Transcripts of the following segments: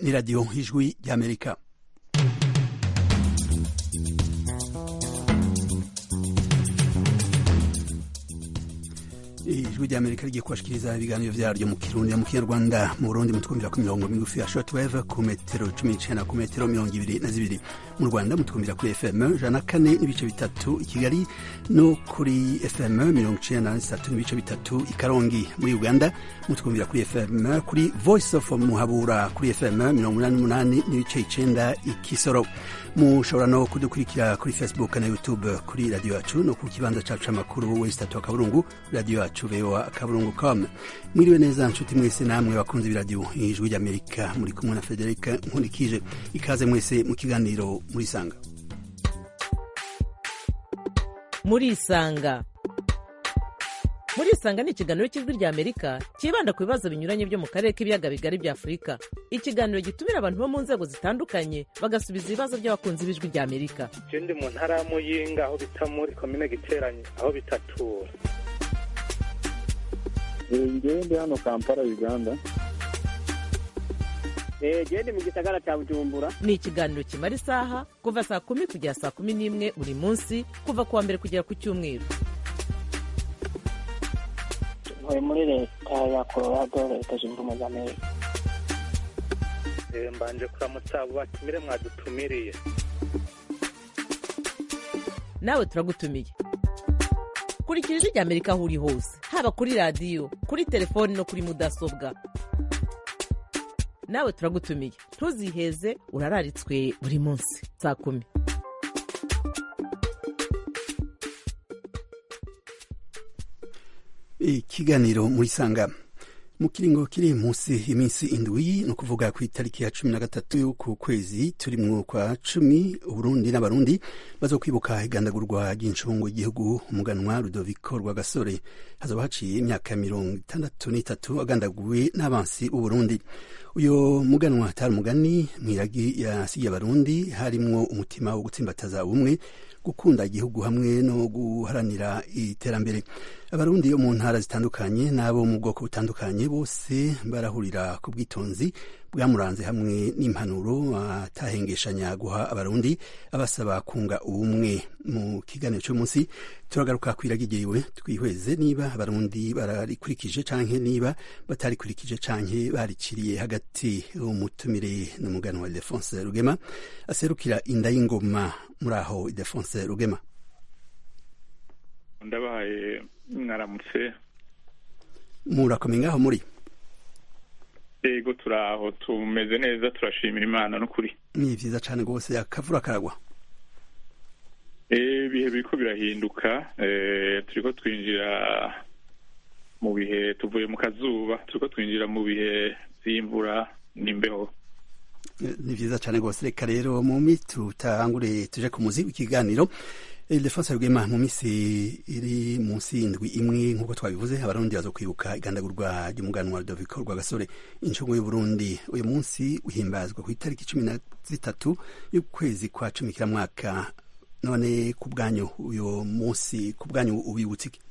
ni radiyo ijwi ry'amerika ijwi ry'amerika rigiye kubashikiriza ibiganiro vyaryo mu kirundi mu kinyarwanda mu burundi mutwumvira ku mirongo migufi ya shortwave ku metero cumi n'icenda ku metero mirongo ibiri na zibiri mu rwanda mutwumvira kuri fm jana kane n'ibice bitatu i kigali no kuri fm mirongo icenda na zitatu n'ibice bitatu i karongi muri uganda mutwumvira kuri fm kuri voice of muhabura kuri fm mirongo umunani n'umunani n'ibice icenda i kisoro mushobora no kudukurikira kuri facebook na youtube kuri radio yacu no ku kibanza cacu c'amakuru wesitatu akaburungu radio yacu voa akaburungu com mwiriwe neza nshuti mwese namwe bakunze ibiradiyo ijwi ry'amerika muri kumwe na federika nkurikije ikaze mwese mu kiganiro murisanga murisanga murisanga ni ikiganiro cy'ijwi ry'amerika cyibanda ku bibazo binyuranye byo mu karere k'ibiyaga bigari bya afurika ikiganiro gitumira abantu bo mu nzego zitandukanye bagasubiza ibibazo by'abakunzi b'ijwi ry'amerika je ndi mu ntara ya muyinga aho bita muri komine giteranye aho bitatura ngewe ndi hano kampala uganda gende mu gisagara cya bujumbura ni ikiganiro kimara isaha kuva saa kumi kugera saa kumi n'imwe buri munsi kuva ku wa mbere kugera ku cyumweru ntuye muri leta ya colorado leta zunze ubumwe za amerika Eh, mbanje kuramutsa abo batumire mwadutumiriye nawe turagutumiye kurikira ijwi ry'amerika aho uri hose haba kuri radiyo kuri telefoni no kuri mudasobwa nawe turagutumiye ntuziheze urararitswe buri munsi saa kumi ikiganiro murisanga mu kiringo kiri munsi iminsi indwi ni ukuvuga ku itariki ya cumi na gatatu y'uku kwezi turimwo kwa cumi uburundi n'abarundi bazo kwibuka igandagurwa ry'incungu y'igihugu umuganwa rudoviko rwagasore hazoba haciye imyaka mirongo itandatu n'itatu agandaguwe n'abansi b'uburundi uyo muganwa atari umugani mwiragi yasigiye abarundi harimwo umutima wo gutsimbataza ubumwe gukunda igihugu hamwe no guharanira iterambere abarundi bo mu ntara zitandukanye n'abo mu bwoko butandukanye bose barahurira ku bwitonzi bwamuranze hamwe n'impanuro atahengeshanya guha abarundi abasaba kunga ubumwe mu kiganiro cy'umunsi turagaruka kwiragigiriwe twihweze niba abarundi bararikurikije canke niba batarikurikije canke bariciriye hagati umutumire n'umuganwa Ildefonse Rugema aserukira inda y'ingoma muri aho Ildefonse Rugema ndabahaye mwaramutse murakomeye ngaho muri yego turaho tumeze neza turashimira imana n'ukuri ni vyiza cane rwose akavura karagwa Eh, ibihe biriko birahinduka eh, turiko twinjira mu bihe tuvuye mu kazuba turiko twinjira mu bihe vy'imvura n'imbeho ni vyiza cane rwose reka rero mu minsi tutangure tuje ku muzi w'ikiganiro Ildefonse Rugema mu minsi iri munsi y'indwi imwe nk'uko twabivuze abarundi bazo kwibuka igandagurwa ry'umuganwa Rudoviko Rwagasore incungu y'Uburundi uyu munsi uhimbazwa ku itariki cumi na zitatu y'ukwezi kwa cumi kiramwaka none ku bwanyu uyu munsi ku bwanyu ubibutse iki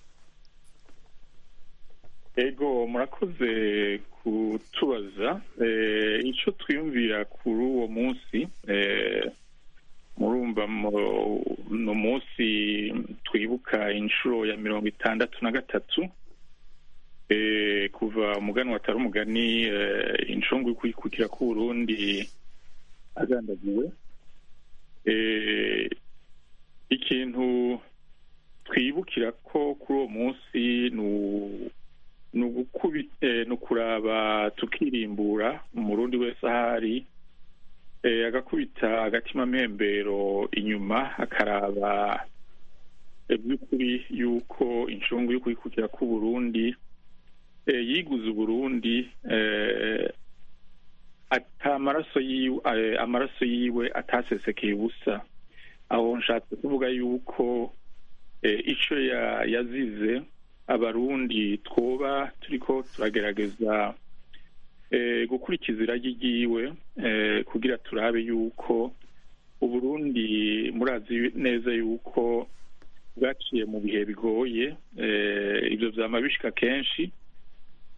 ego murakoze kutubaza eh, ico twiyumvira kuri uwo munsi eh, murumva mu- no munsi twibuka inshuro ya mirongo itandatu na gatatu eh, kuva umuganwa atari umugani eh, incungu y'ukwikukira k'uburundi agandagiwe eh, ikintu twibukira ko kuri uwo munsi ni u- ni ugukubi- eh, ni ukuraba tukirimbura umurundi wese ahari eh, agakubita agatima mpembero inyuma akaraba eh, by'ukuri yuko incungu y'ukwikukira k'uburundi eh, yiguze uburundi eh, ata amaraso yiwe eh, amaraso yiwe atasesekeye ubusa aho nshatse kuvuga yuko eh, ico ya- yazize abarundi twoba turiko turagerageza eh, gukurikiza iragi ryiwe eh, kugira turabe yuko uburundi murazi neza yuko bwaciye mu bihe bigoye eh, ivyo vyama bishika kenshi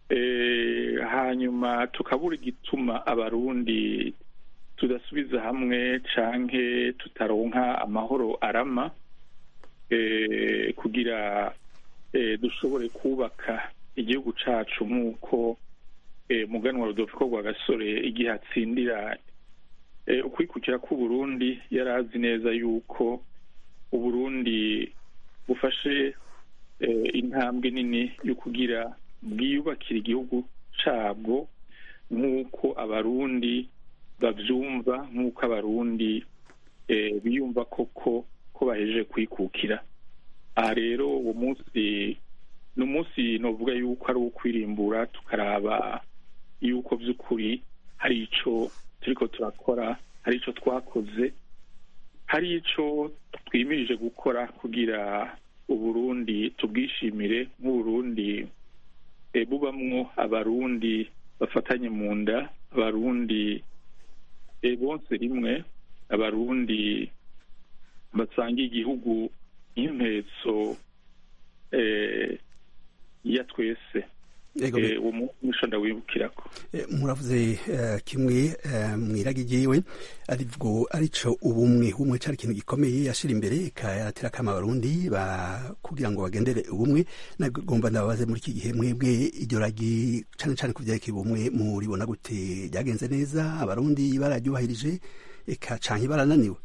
Eh, hanyuma tukabura igituma abarundi tudasubiza hamwe canke tutaronka amahoro arama eh, kugira eh, dushobore kubaka igihugu cacu nk'uko eh, muganwa rudoviko rwa gasore igihe atsindira eh, ukwikukira k'uburundi yari azi neza yuko uburundi bufashe eh, intambwe nini yo kugira bwiyubakira igihugu cabwo nk'uko abarundi bavyumva nk'uko abarundi eh, biyumva koko ko bahejeje kwikukira aha rero uwo munsi ni umunsi novuga yuko ari uwo kwirimbura tukaraba yuko vy'ukuri hari ico turiko turakora hari ico twakoze hari ico twimirije gukora kugira uburundi tubwishimire nk'uburundi eh, bubamwo abarundi bafatanye mu nda abarundi eh, bonse rimwe abarundi basangiye igihugu nk'impetso eh, ya twese Yego, Eh, uwo munsi nico ndawibukirako Eh, muravuze eh, kimwe eh, mwiragi ryiwe aribwo arico ubumwe ubumwe cari ikintu gikomeye yashira imbere ikayaratira kama abarundi ba kugira ngo bagendere ubumwe nagomba ndababaze muri iki gihe mwebwe iryo ragi cane cane kuvyerekeye ubumwe muribona gute ryagenze neza abarundi bararyubahirije eka canke barananiwe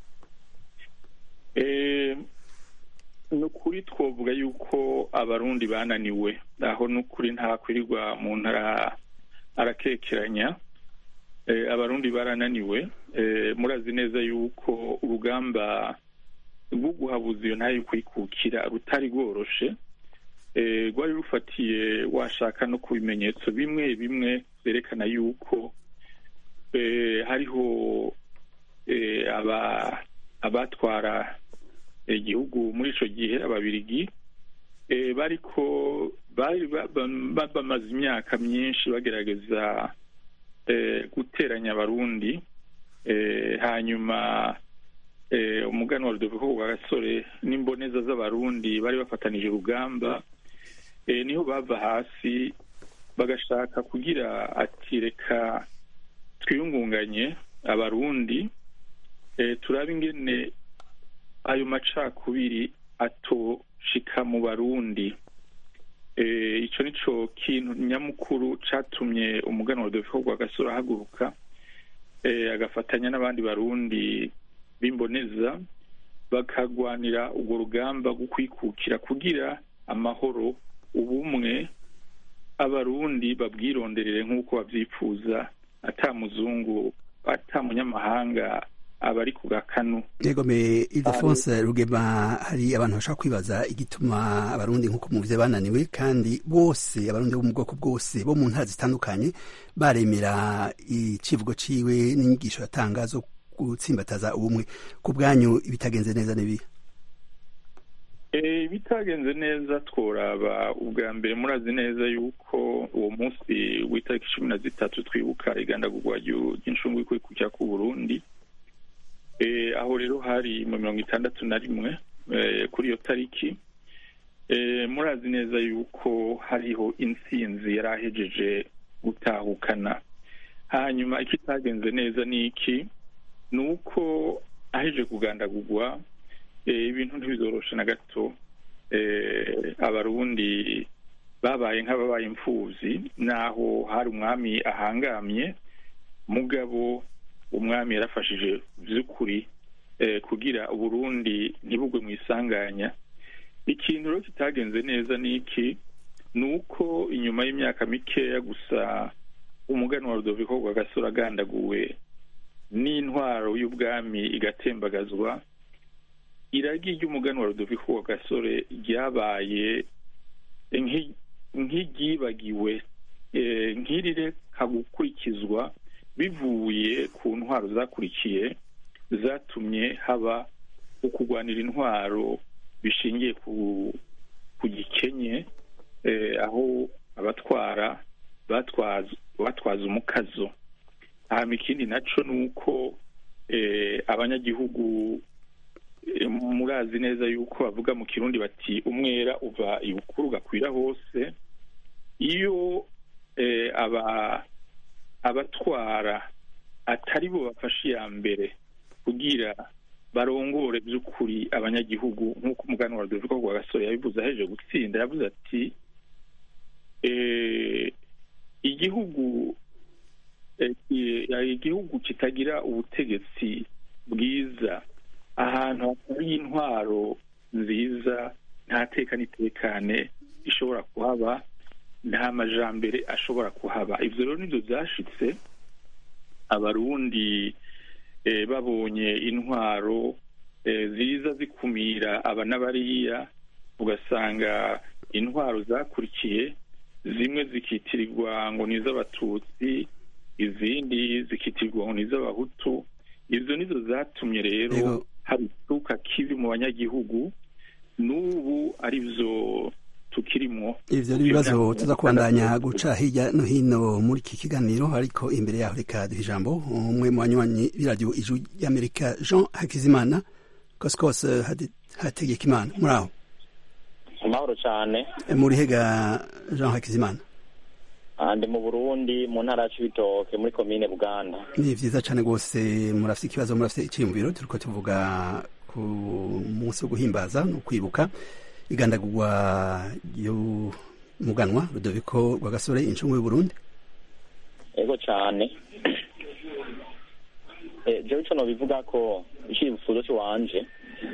Eh, ni ukuri twovuga yuko abarundi bananiwe aho ni ukuri ntakwirirwa umuntu ara- arakekeranya Eh, abarundi barananiwe Eh, murazi neza yuko urugamba rwo guhabuza iyo ntayo kwikukira rutari rworoshe Eh, rwari rufatiye washaka no ku bimenyetso bimwe bimwe vyerekana yuko eh, hariho eh, aba abatwara igihugu muri ico gihe ababirigi eh, bariko bari ba- ba- ba- bamaze imyaka myinshi bagerageza eh, guteranya abarundi eh, hanyuma eh, umuganwa rudoviko rwa gasore n'imboneza z'abarundi bari bafatanije urugamba eh, niho bava hasi bagashaka kugira ati reka twiyungunganye abarundi eh, turabe ingene ayo macakubiri atoshika mu barundi eh, ico nico kintu nyamukuru catumye umuganwa rudoviko rwa gasore ahaguruka eh, agafatanya n'abandi barundi b'imboneza bakagwanira urwo rugamba rwo kwikukira kugira amahoro ubumwe abarundi babwironderere nk'uko babyifuza ata muzungu ata munyamahanga aba ari ku gakanu yego me Ildefonse Rugema hari abantu bashaka kwibaza igituma abarundi nk'uko muvuze bananiwe kandi bose abarundi bo mu bwoko bwose bo mu ntara zitandukanye baremera icivugo ciwe n'inyigisho yatanga zo gutsimbataza ubumwe ku bwanyu ibitagenze neza n'ibi Eh, bitagenze neza tworaba ubwa mbere murazi neza yuko uwo munsi w'itariki cumi na zitatu twibuka igandagurwa ryu- ry'incungu y'ukwikukira k'uburundi Eh, aho rero hari mu mirongo itandatu na rimwe eh, kuri iyo tariki Eh, murazi neza yuko hariho intsinzi yari ahejeje gutahukana hanyuma ikitagenze neza ni iki ni uko aheje kugandagurwa eh, ibintu ntibizoroshe na gato eh, abarundi babaye nk'ababaye imfuvyi naho hari umwami ahangamye mugabo umwami yarafashije vy'ukuri eh, kugira uburundi ntibugwe mu isanganya ikintu rero kitagenze neza ni iki ni uko inyuma y'imyaka mikeya gusa umuganwa wa rudoviko rwa gasore agandaguwe n'intwaro y'ubwami igatembagazwa iragi ry'umugani wa rudoviko wa gasore ryabaye nk'i- nk'iryibagiwe eh, nk'irireka gukurikizwa bivuye ku ntwaro zakurikiye zatumye haba ukugwanira intwaro bishingiye ku ku gikenye eh, aho abatwara batwaza batwaza umukazo hama ikindi naco ni uko eh, abanyagihugu eh, murazi neza yuko bavuga mu kirundi bati umwera uva ibukuru ugakwira hose iyo eh, aba abatwara atari bo bafashe iya mbere kugira barongore by'ukuri abanyagihugu nk'uko umuganwa wa Rudoviko rwa gasore yabivuze aheje gutsinda yavuze ati eh, igihugu eh, eh, igihugu kitagira ubutegetsi bwiza ahantu hatari intwaro nziza nta teka n'itekane ishobora kuhaba nta majambere ashobora kuhaba ivyo rero nivyo vyashitse abarundi eh, babonye intwaro eh, ziza zikumira aba n'abariya ugasanga intwaro zakurikiye zimwe zikitirirwa ngo ni iz'abatutsi izindi zikitirirwa ngo ni iz'abahutu izo nizo zatumye rero Yego. haba ituka kibi mu banyagihugu n'ubu ari byo tukirimwo ivyo ni ibibazo tuza kubandanya guca hirya no hino muri iki kiganiro ariko imbere yaho reka duha ijambo umwe mu banywanyi b'iradiyo ijwi ry'amerika jean hakizimana kosikose hategeka imana muri aho amahoro cyane muri hega jean hakizimana Ah, ndi mu burundi mu ntara ya cibitoke muri komine buganda ni vyiza cane rwose murafite ikibazo murafite iciyumviro turiko tuvuga ku munsi wo guhimbaza no kwibuka igandagurwa y'umuganwa rudoviko rwa gasore incungu y'uburundi ego cyane Eh, jewe ico nobivuga ko icifuzo ciwanje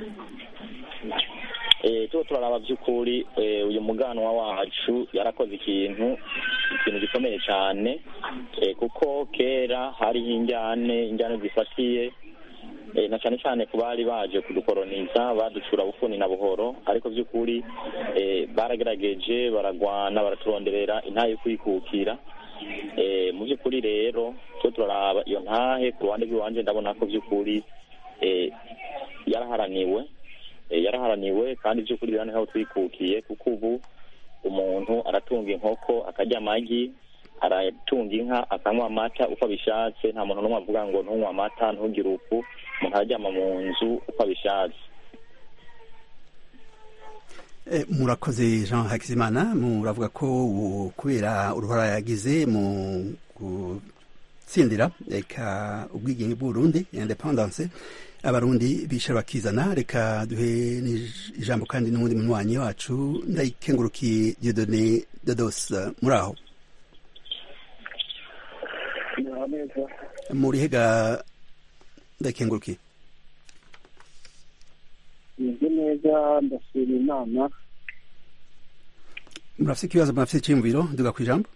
eh, tuba turaraba vy'ukuri eh, uyu muganwa wacu yarakoze ikintu ikintu gikomeye cyane eh, kuko kera hariho injyane injyane zifatiye eh, na cyane cyane ku bari baje kudukoroniza baducura bufuni na buhoro ariko by'ukuri eh, baragerageje baragwana baraturonderera intahe yo kwikukira eh, mu by'ukuri rero twe turaraba iyo ntahe ku ruhande rw'iwanje ndabona ko by'ukuri eh, yaraharaniwe eh, yaraharaniwe kandi by'ukuri rero niho twikukiye kuko ubu umuntu aratunga inkoko akarya amagi aratunga inka akanywa amata uko abishatse nta muntu n'umwe avuga ngo ntunywe amata ntugire uku umuntu araryama mu nzu uko abishatse Eh, murakoze jean hakizimana muravuga ko ubu kubera uruhara yagize mu gutsindira reka ubwigenge bw'uburundi independance abarundi bisha bakizana reka duhe n'ij- ijambo kandi n'uwundi munywanyi wacu ndayikengurukiye diodone dodos muri aho Muraho neza muri hega ndayikengurukiye meze neza ndashima imana murafite ikibazo murafite icyiyumviro duga ku ijambo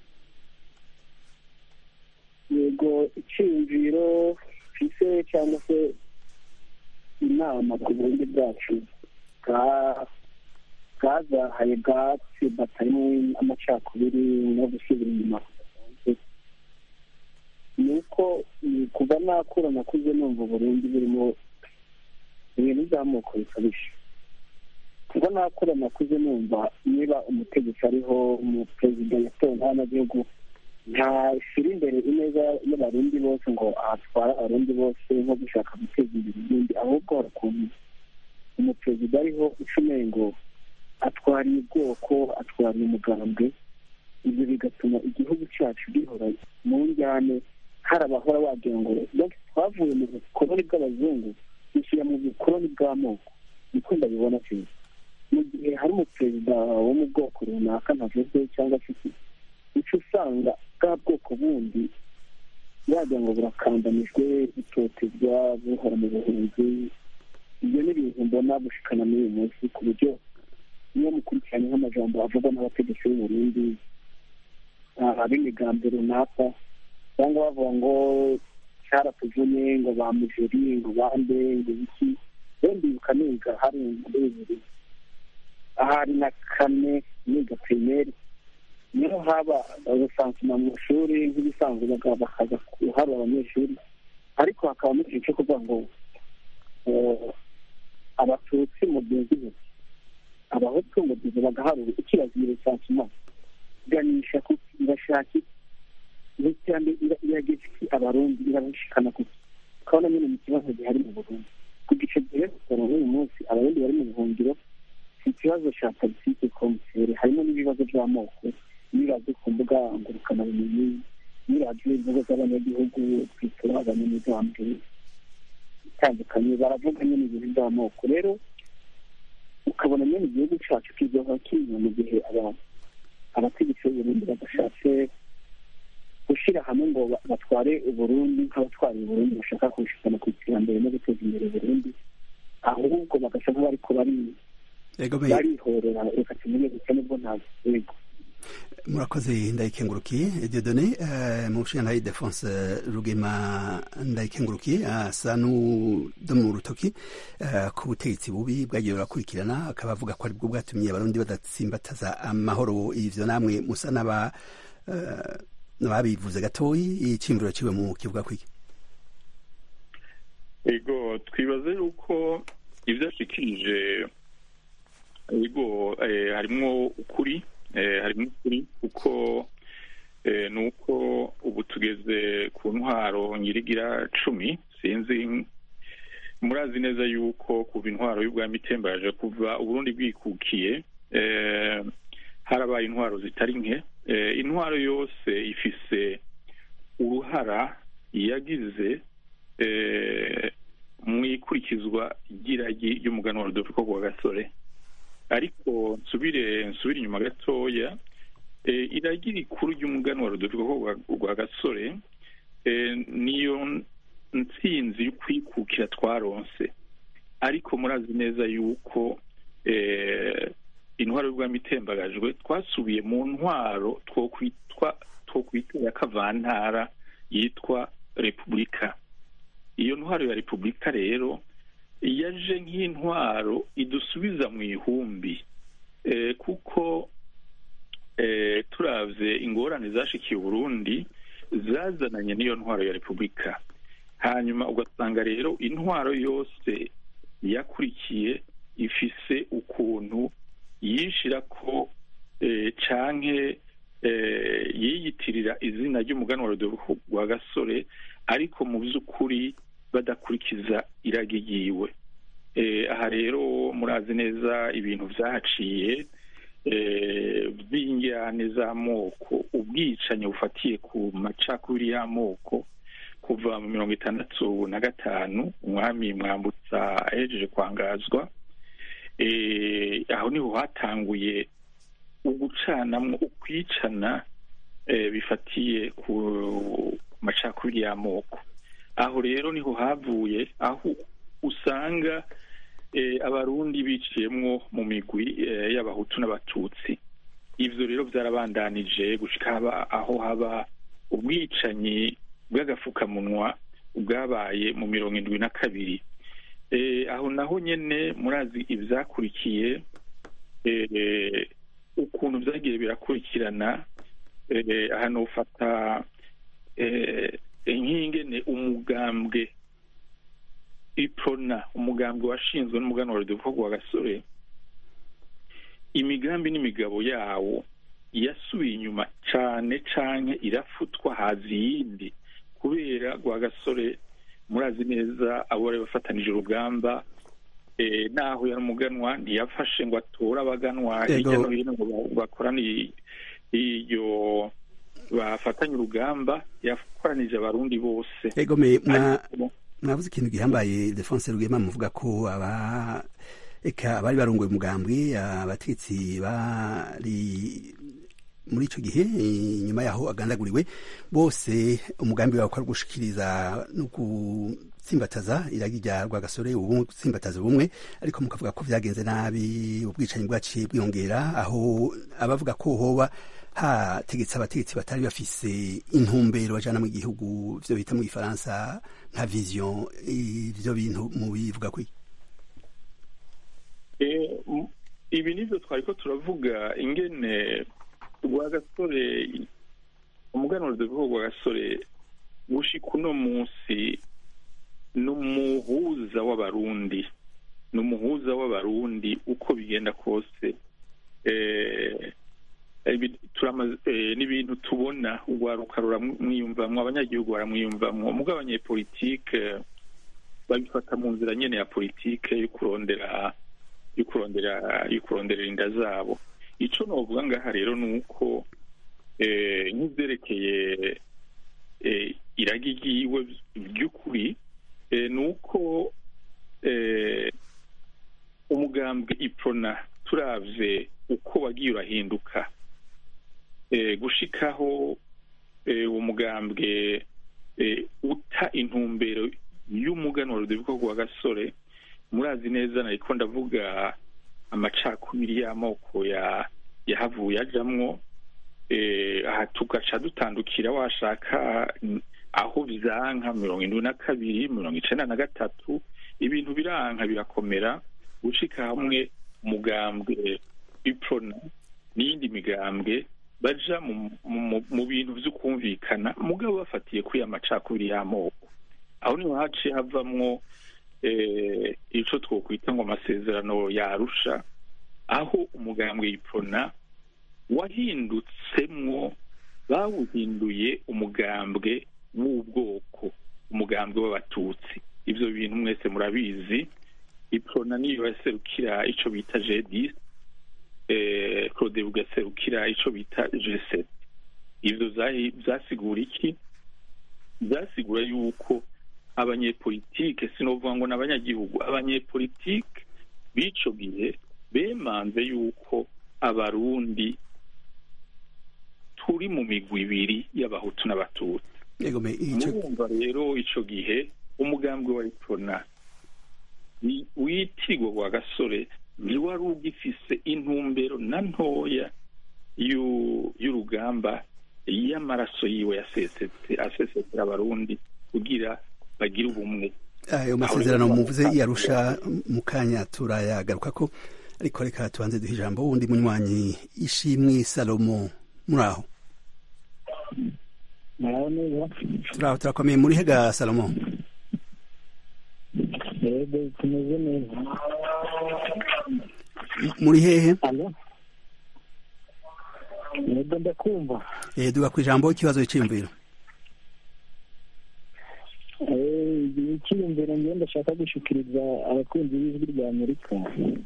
yego icyiyumviro mfise cyangwa se inama ku burundi bwacu bwa- bwazahaye bwatsi batarimo amacakubiri no gusubira inyuma ni uko ni kuva nakura nakuze numva uburundi burimo ibintu by'amoko bikabije kuva nakura nakuze numva niba umutegetsi ariho umuperezida yatowe n'abanyagihugu ntashyira imbere ineza y'abarundi bose ngo ahatwara abarundi bose nko gushaka guteza imbere ibindi ahubwo hari ukuntu umuperezida ariho ucumeye ngo atwariye ubwoko atwariye umugambwe ibyo bigatuma igihugu cyacu gihora mu njyane hari abahora wagira ngo "Donc, twavuye mu bukoloni bw'abazungu dushyira mu bukoloni bw'amoko niko ndabibona cyane mu gihe hari umuperezida wo mu bwoko runaka ntavuze cyangwa se iki uca usanga bwa bwoko bundi wagira ngo burakandamijwe butotezwa buhora mu buhunzi ibyo ni ibintu mbona gushikana muri uyu munsi ku buryo iyo mukurikiranye nk'amajambo avugwa n'abategetsi b'uburundi ab'imigambi runaka cyangwa bavuga ngo cyaratuvunye ngo ba mujeri ngo bande ngo iki rero ndibuka niga hari muri bibiri ahari na kane niga pirimeri niho haba ubusansuma mu mashuri nk'ibisanzwe baga- bakaza kuharura abanyeshuri ariko hakabamo ikintu cyo kuvuga ngo eh, abatutsi mu gihugu abahutu mu gihe bagaharura ikirazira ubusansuma ganisha ku irashaki n'iterambere ira- irageza iki abarundi irabishikana kuki ukabona nyine mu kibazo gihari mu burundi ku gice gihe kugera n'uyu munsi abarundi bari mu buhungiro si ikibazo cya politiki komiseri harimo n'ibibazo by'amoko niraze ku mbuga ngurukanabumenyi niraze imvugo z'abanyagihugu twitura abanyamigambwe itandukanye baravuga nyine ibintu by'amoko rero ukabona nyine igihugu cyacu kizoba kinyuma mu gihe abantu abategetsi b'uburundi badashatse gushyira hamwe ngo batware uburundi nk'abatwara uburundi bashaka kubishikana ku iterambere no guteza imbere uburundi ahubwo bagasa nk'abariko barihorera reka tumenye gusa nibwo ntabwo yego murakoze ndayikengurukiye diodone mu nshinga defonse rugema ndayikengurukiye asa n'udo mu rutoki ku butegetsi bubi bwagiye burakurikirana akaba avuga ko aribwo bwatumye abarundi badatsimbataza amahoro ivyo namwe musa n'aba n'ababivuze gatoyi iciyumviro ciwe mu kivuga kwiki ego twibaze yuko ivyo ashikirije ego harimwo ukuri harimo ukuri kuko ni uko ubu tugeze ku ntwaro nyirigira cumi sinzi murazi neza yuko kuva intwaro y'ubwami itembaje kuva uburundi bwikukiye harabaye intwaro zitari nke intwaro yose ifise uruhara yagize mu ikurikizwa ry'iragi ry'umuganwa rudoviko rwa gasore ariko nsubire nsubire inyuma gatoya iragi rikuru ry'umuganwa rudoviko rwa gasore niyo ntsinzi yo kwikukira twaronse ariko murazi neza yuko intwaro y'ubwami itembagajwe twasubiye mu ntwaro twokwita ya kavantara yitwa repubulika iyo ntwaro ya repubulika rero yaje nk'intwaro idusubiza mu ihumbi kuko turavye ingorane zashikiye uburundi zazananye n'iyo ntwaro ya repubulika hanyuma ugasanga rero intwaro yose yakurikiye ifise ukuntu yishira ko canke yiyitirira izina ry'umuganwa rwa gasore ariko mu by'ukuri badakurikiza iragi ryiwe aha rero murazi neza ibintu byahaciye by'injyane z'amoko ubwicanyi bufatiye ku macakubiri y'amoko kuva mu mirongo itandatu na gatanu umwami mwambutsa ahejeje kwangazwa aho niho hatanguye ugucanamwo ukwicana bifatiye ku macakubiri y'amoko aho rero niho havuye aho usanga abarundi biciyemwo mu migwi y'abahutu n'abatutsi ivyo rero byarabandanije gushika haba aho haba ubwicanyi bw'agafukamunwa bwabaye mu mirongo indwi na kabiri aho naho nyene murazi ivyakurikiye ukuntu vyagiye birakurikirana hano ufata nk'ingene umugambwe iprona umugambwe washinzwe n'umuganwa rudoviko rwa gasore imigambi n'imigabo yawo yasubiye inyuma cane canke irafutwa haza iyindi kubera rwa gasore murazi neza abo bari bafatanije urugamba naho yari umuganwa ntiyafashe ngo atore abaganwa hirya no hino ngo bakorane iyo bafatanye urugamba yakoranije abarundi bose mwavuze ikintu gihambaye defonse rugema muvuga ko aba eka abari barongoye umugambwe abatetsi bari muri ico gihe inyuma yaho agandaguriwe bose umugambi wabo ari gushikiriza no gutsimbataza iragi rya rwagasore ubu gutsimbataza ubumwe ariko mukavuga ko vyagenze nabi ubwicanyi bwaciye bwiyongera aho abavuga ko hoba hategetse abategetsi batari bafise intumbero bajana mu gihugu vyo bita mu gifaransa nka vision ivyo bintu mubivuga kwi ibi nivyo twariko turavuga ingene rwagasore umuganuro duvuga rwagasore gushika uno munsi ni umuhuza w'abarundi ni umuhuza w'abarundi uko bigenda kose n'ibintu tubona urwaruka ruramwiyumvamwo abanyagihugu baramwiyumvamwo mugo abanyepolitike babifata mu nzira nyene ya politike yo kurondera yo kurondera yo kuronderera inda zabo ico novuga ngaha rero ni uko nk'ibyerekeye iragi ryiwe by'ukuri ni uko umugambwe iprona turavye uko wagiye urahinduka gushikaho uwo mugambwe uta intumbero y'umuganwa rudoviko rwa gasore murazi neza nariko ndavuga amacakubiri y'amoko yahavuye ajamwo aha tugaca dutandukira washaka aho bizanka mirongo indwi na kabiri mirongo icenda na gatatu ibintu biranka birakomera gucika hamwe umugambwe iprona n'iyindi migambwe baja mu bintu vy'ukumvikana mugabo bafatiye kuri amacakubiri y'amoko aho niho haciye havamwo ico twokwita ngo amasezerano yarusha aho umugambwe iprona wahindutsemwo bawuhinduye umugambwe w'ubwoko umugambwe w'abatutsi ivyo bintu mwese murabizi iprona niyo yaserukira ico bita jedis claude bugaserukira ico bita g7 ivyo vyasigura iki vyasigura yuko abanyepolitike sinovuga ngo n'abanyagihugu abanyepolitike b'ico gihe bemanze yuko abarundi turi mu migwi ibiri y'abahutu n'abatutsi murumva rero ico gihe umugambwe wa iprona witigwa wa gasore ntiwari ugifise intumbero na ntoya y'urugamba y'amaraso yiwe yasesetse asesetera abarundi kugira bagire ubumwe ayo masezerano muvuze yarusha mu kanya turayagaruka ko ariko reka tubanze duha ijambo wundi munywanyi ishimwe salomo muri aho turaho turakomeye muri hega salomo yego tumeze neza muri hehe yego ndakumva duga ku ijambo ikibazo cy'imviro icyiyumviro ngenda ndashaka gushikiriza abakunzi b'ijwi rya amerika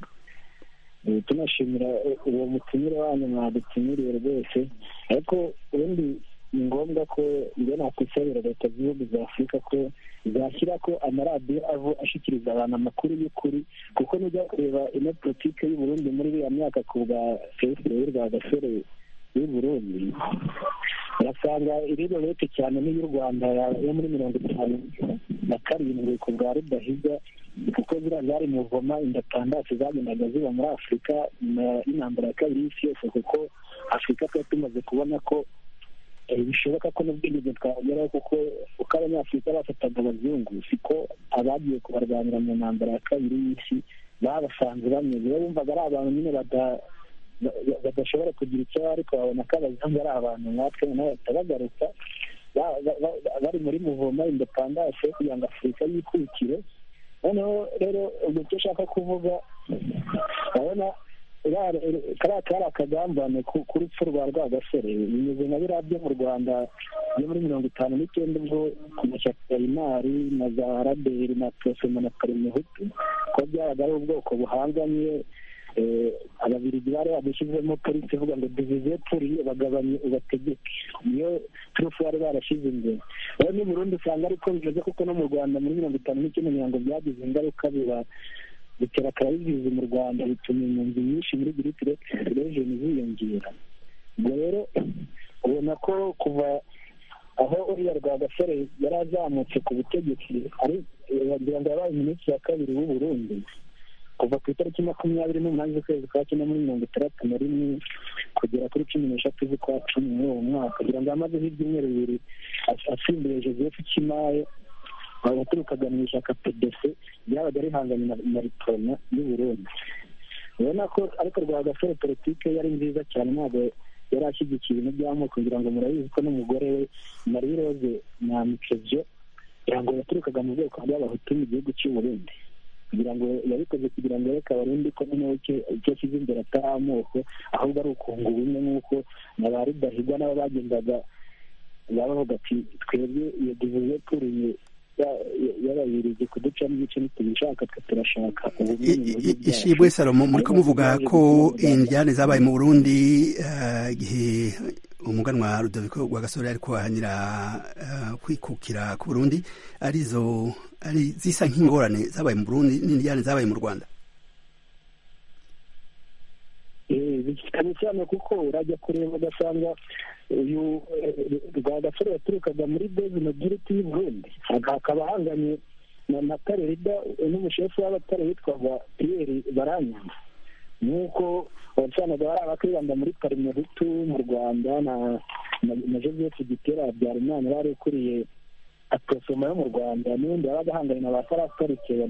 tunashimira uwo mutumire wanyu mwadutumiriye rwose ariko ubundi ni ngombwa ko iyo nakwisabira leta z'ibihugu za afurika ko zashyira ko amaradiyo avo ashikiriza abantu amakuru y'ukuri kuko nujya kureba ino politike y'uburundi muri iriya myaka ku bwa fesibure rwa gasore y'uburundi urasanga iri leta cyane n'iy'u rwanda yo muri mirongo itanu na karindwi ku bwa rudahiga kuko ziriya zari muvoma indatandatu zagendaga ziba muri afurika nyuma y'intambara ya kabiri y'isi yose kuko afurika twari tumaze kubona ko bishoboka ko n'ubwigenge twageraho kuko uko abanyafurika bafataga abazungu siko abagiye kubarwanira mu ntambara ya kabiri y'isi babasanze bameze bo bumvaga ari abantu nyine badashobora kugira icyo ariko babona ko abazungu ari abantu nkatwe nabo bahita bagaruka bari muri muvoma indepandase kugira ngo afurika yikukire noneho rero ubwo icyo ushaka kuvuga urabona kariya kari akagambane ku rupfu rwa rwagasore bimeze nka biriya byo mu rwanda byo muri mirongo itanu n'icyenda ubwo ku mashyaka ya imari na za raderi na porosoma na parimehutu ko byabaga ari ubwoko buhanganye ababirigi bari badushyizemo polisi ivuga ngo divize puri bagabanye ubategeke niyo turufu bari barashyize imbere rero ni burundu usanga ariko bimeze kuko no mu rwanda muri mirongo itanu n'icyenda mirongo byagize ingaruka biba bitera akarabizizi mu rwanda bituma impunzi nyinshi muri giriti rejeni ziyongera ubwo rero ubona ko kuva aho uriya rwagasore yari azamutse ku butegetsi ari wagira ngo yabaye minisitiri wa kabiri w'u Burundi kuva ku itariki makumyabiri n'umunani z'ukwezi kwa cyenda muri mirongo itandatu na rimwe kugera kuri cumi n'eshatu z'ukwa cumi muri uwo mwaka kugira ngo amazeho ibyumweru bibiri asimbuye joseph kimaye waturukaga mu ishyaka pdc ryabaga rihanganye na ritorona y'u burundi ubona ko ariko rwa gasore politike yari nziza cyane ntabwo yari ashyigikiye ibintu by'amoko kugira ngo murabizi ko n'umugore we marie rose na mikevyo kugira ngo yaturukaga mu bwoko bw'abahutu mu gihugu cy'u burundi kugira ngo yabikoze kugira ngo yereke abarundi ko noneho icyo ashyize imbere atari amoko ahubwo ari ukunga ubumwe nk'uko na ba rudahigwa nabo bagendaga babavuga ati twebwe iyo divize turiye y'ababirigi kuducamo ibice ntitubishaka twe turashaka ishimwe salomo muri ko muvuga ko indyane zabaye mu burundi igihe umuganwa rudoviko rwa gasore ariko ahanira uh, kwikukira ku burundi arizo ari zisa nk'ingorane zabaye mu burundi n'indyane zabaye mu rwanda cyane cyane kuko urajya kureba ugasanga uyu rwagasore yaturukaga muri bezi majoriti y'uburundi hakaba hanganye na tarerida n'umushefu w'abatare witwaga piyeri baranyama nk'uko wasanaga bari abakibanda muri parimehutu mu rwanda na joseph gitera habyarimana bari ukuriye aposoma yo mu rwanda n'ubundi yabaga ahanganye na ba farasarike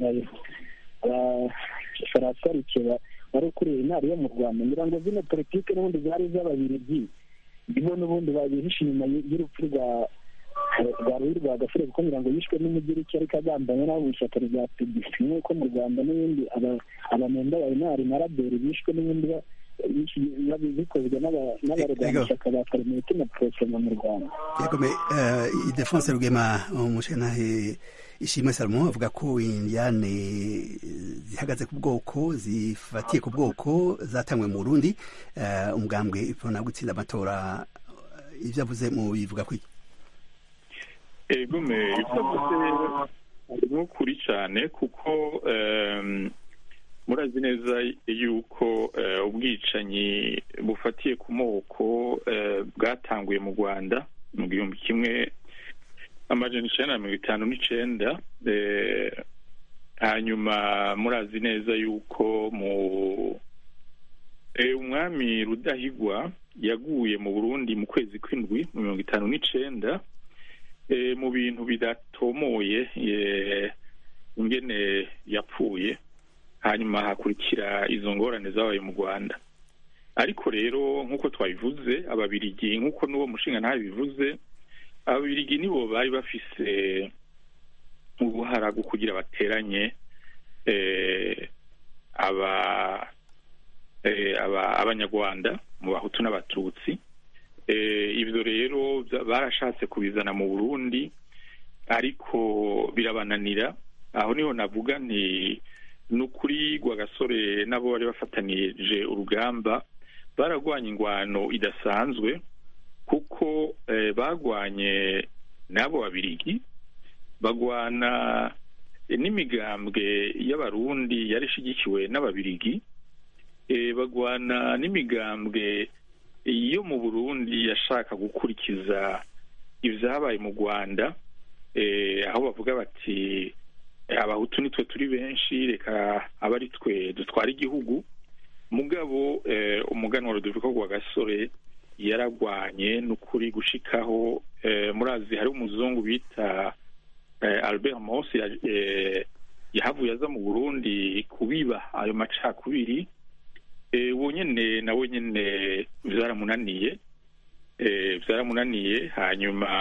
farasarike wari ukuriye intara yo mu rwanda ngira ngo zino politiki n'ubundi zari iz'ababirigi nibo n'ubundi babihishe inyuma y'urupfu rwa rwa ruhi rwa gasore kuko ngira ngo yishwe n'umugiriki ariko agambanye n'abo mu ishyaka rya pdc nk'uko mu rwanda n'ibindi abanenda bayinari na raberi bishwe n'ibindi bikozwe n'abarwanashyaka ba karimeti na porosoma mu rwanda yegome idefonse rugema umushenahe ishimwe salomo avuga ko indiyane zihagaze ku bwoko zifatiye ku bwoko zatangwe mu burundi umugambwe ipfuna gutsinda amatora ibyo avuze mu bivuga kwiki egome ibyo avuze harimo ukuri cyane kuko murazi neza yuko ubwicanyi bufatiye ku moko bwatanguye mu rwanda mu gihumbi kimwe amajana icyenda na mirongo itanu n'icyenda hanyuma murazi neza yuko mu umwami rudahigwa yaguye mu burundi mu kwezi kw'indwi mu mirongo itanu n'icyenda mu bintu bidatomoye ingene yapfuye hanyuma hakurikira izo ngorane zabaye mu rwanda ariko rero nk'uko twabivuze ababirigi nk'uko n'uwo mushinga ntabivuze ababirigi nibo bari bafise ubuhara bwo kugira bateranye abanyarwanda mu bahutu n'abatutsi ibyo rero barashatse kubizana mu burundi ariko birabananira aho niho navuga nti ni ukuri rwagasore nabo bari bafatanije urugamba baragwanya ingwano idasanzwe kuko bagwanye n'abo babirigi bagwana n'imigambwe y'abarundi yari ishyigikiwe n'ababirigi bagwana n'imigambwe yo mu burundi yashaka gukurikiza ibyabaye mu rwanda aho bavuga bati abahutu nitwe turi benshi reka aba ari twe dutwara igihugu mugabo umuganwa rudoviko rwa gasore yaragwanye n'ukuri gushikaho murazi hari umuzungu bita albert mose yahavuye aza mu burundi kubiba ayo macakubiri wonyine nawe nyine byaramunaniye byaramunaniye hanyuma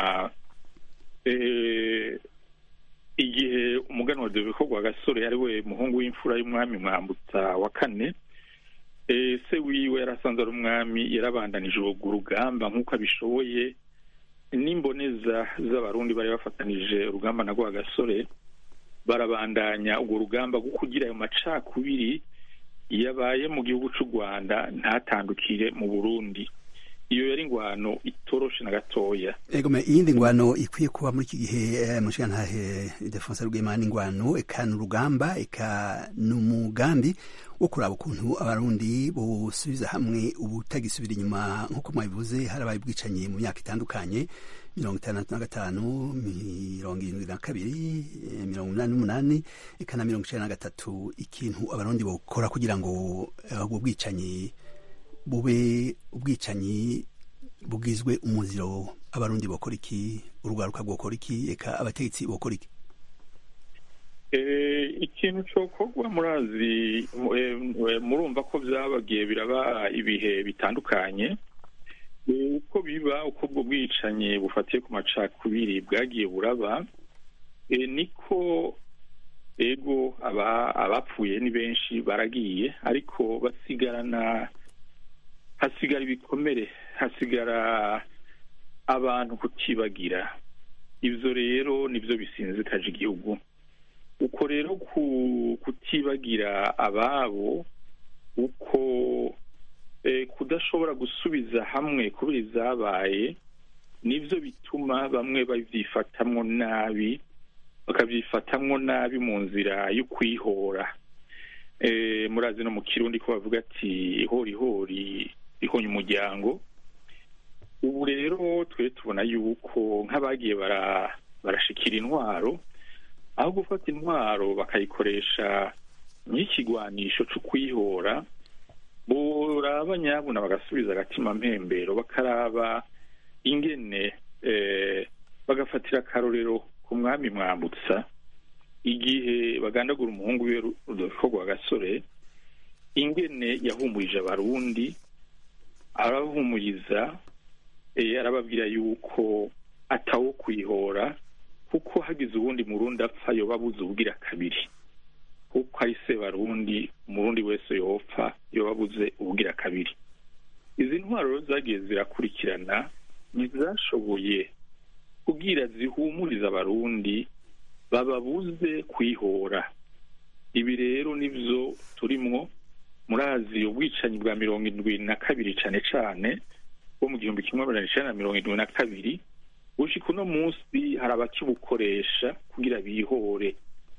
igihe umuganwa wa dore rwa gasore ari we muhungu w'imfura y'umwami mwambutsa wa kane se wiwe yarasanze ari umwami yarabandanije urwo rugamba nk'uko abishoboye n'imboneza z'abarundi bari bafatanije urugamba na rwa gasore barabandanya urwo rugamba rwo kugira ayo macakubiri yabaye mu gihugu cy'u rwanda ntatandukire mu burundi iyo yari ingwano itoroshe na gatoya egome iyindi ngwano ikwiye kuba muri iki gihe mushigantahe defonse rwema n'ingwano eka ni urugamba eka ni umugambi wo kuraba ukuntu abarundi bosubiza hamwe ubutagisubira inyuma nk'uko mwabivuze harabaye ubwicanyi mu myaka itandukanye mirongo itandatu na gatanu mirongo irindwi na kabiri mirongo inani n'umunani eka na mirongo icenda na gatatu ikintu abarundi bokora kugira ngo ubwo bwicanyi bube ubwicanyi bugizwe umuziro abarundi bokora iki urwaruka rwokora iki eka abategetsi bokora iki ikintu cyokorwa murazi murumva ko byabagiye biraba ibihe bitandukanye uko biba uko ubwo bwicanyi bufatiye ku macakubiri bwagiye buraba niko ego abapfuye ni benshi baragiye ariko basigarana hasigara ibikomere hasigara abantu kutibagira ibyo rero nibyo bisinzikaje igihugu uko rero kutibagira ababo uko kudashobora gusubiza hamwe kubera izabaye nibyo bituma bamwe babyifatamwo nabi bakabyifatamwo nabi mu nzira yo kwihora murazi no mu kirundi ko bavuga ati hori hori ihonye umuryango ubu rero twe tubona yuko nk'abagiye barashikira intwaro aho gufata intwaro bakayikoresha nk'ikigwanisho cyo kwihora boraba nyabuna bagasubiza agatima mpembero bakaraba ingene bagafatira akarorero ku mwami mwambutsa igihe bagandagura umuhungu we rudolfo rwa gasore ingene yahumurije abarundi arabahumuriza arababwira yuko atawo kwihora kuko hagize ubundi murundi apfa yoba abuze ubwira kabiri kuko ari se barundi umurundi wese yopfa yoba abuze ubwira kabiri izi ntwaro zagiye zirakurikirana ntizashoboye kubwira zihumuriza abarundi bababuze kwihora ibi rero nibyo turimwo murazi ubwicanyi bwa mirongo indwi na kabiri cyane cyane bwo mu gihumbi kimwe magana icyenda na mirongo indwi na kabiri gushika uno munsi hari abakibukoresha kugira bihore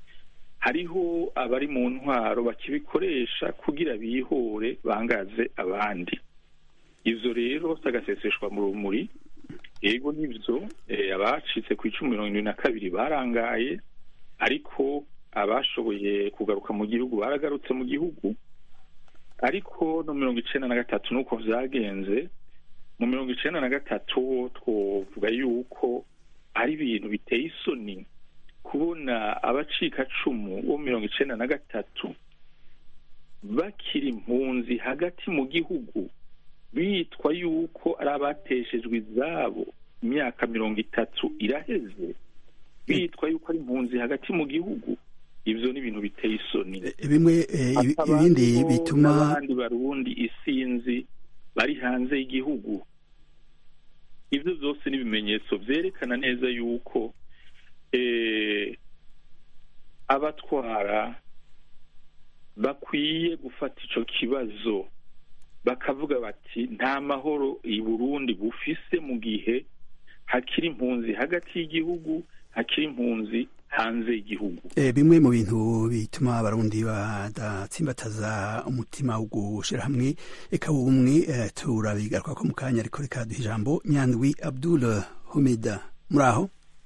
hariho abari mu ntwaro bakibikoresha kugira bihore bangaze abandi ivyo rero sagaseseshwa mu rumuri yego nivyo abacitse ku icumi mirongo indwi na kabiri barangaye ariko abashoboye kugaruka mu gihugu baragarutse mu gihugu ariko no mirongo icenda na gatatu nuko vyagenze mu mirongo icenda na gatatu twovuga yuko ari ibintu biteye isoni kubona abacikacumu bo mirongo icenda na gatatu bakiri impunzi hagati mu gihugu bitwa yuko ari abateshejwe izabo imyaka mirongo itatu iraheze bitwa yuko ari impunzi hagati mu gihugu ivyo ni ibintu biteye isoni bimwe ibindi bituma n'abandi barundi isinzi bari hanze y'igihugu ibyo byose ni ibimenyetso byerekana neza yuko abatwara bakwiye gufata ico kibazo bakavuga bati nta mahoro i burundi bufise mu gihe hakiri impunzi hagati y'igihugu hakiri impunzi hanze y'igihugu bimwe mu bintu bituma abarundi badatsimbataza umutima wo gushira hamwe eka ubumwe turabigaruka ko mu kanya ariko reka duha ijambo nyandwi abdul humida muri aho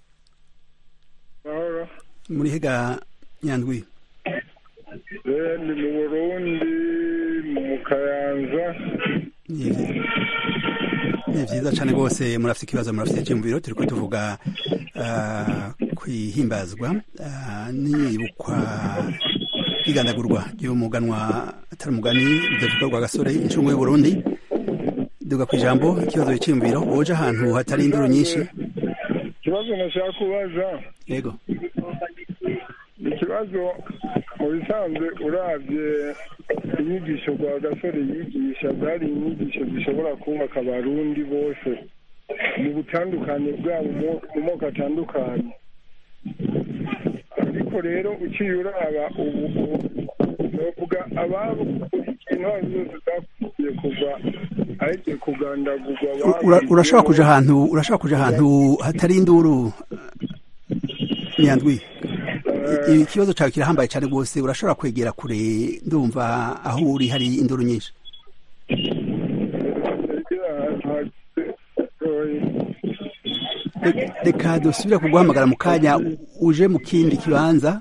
muri hega nyandwi ni mu burundi mu kayanza ni vyiza cane rwose murafite ikibazo murafite icyumviro turiko tuvuga kwihimbazwa niyibukwa ry'igandagurwa ry'umuganwa atari umugani rudavugwa rwa gasore incungu y'uburundi duga ku ijambo ikibazo cy'iyumviro woje ahantu hatari induru nyinshi ikibazo nashaka kubaza yego ikibazo mu bisanzwe urabye inyigisho rwa gasore yigisha zari inyigisho zishobora kubaka abarundi bose mu butandukane bwabo mu moko atandukanye ariko rero uciye uraba ubu novuga ababo intwaro zose zakwiye kuva ahegiye kugandagurwa urashobora kuja ahantu urashobora kuja ahantu hatari induru nyandwi ikibazo cyawe kirahambaye cyane rwose urashobora kwegera kure ndumva aho uri hari induru nyinshi reka dusubire kuguhamagara mu kanya uje mu kindi kibanza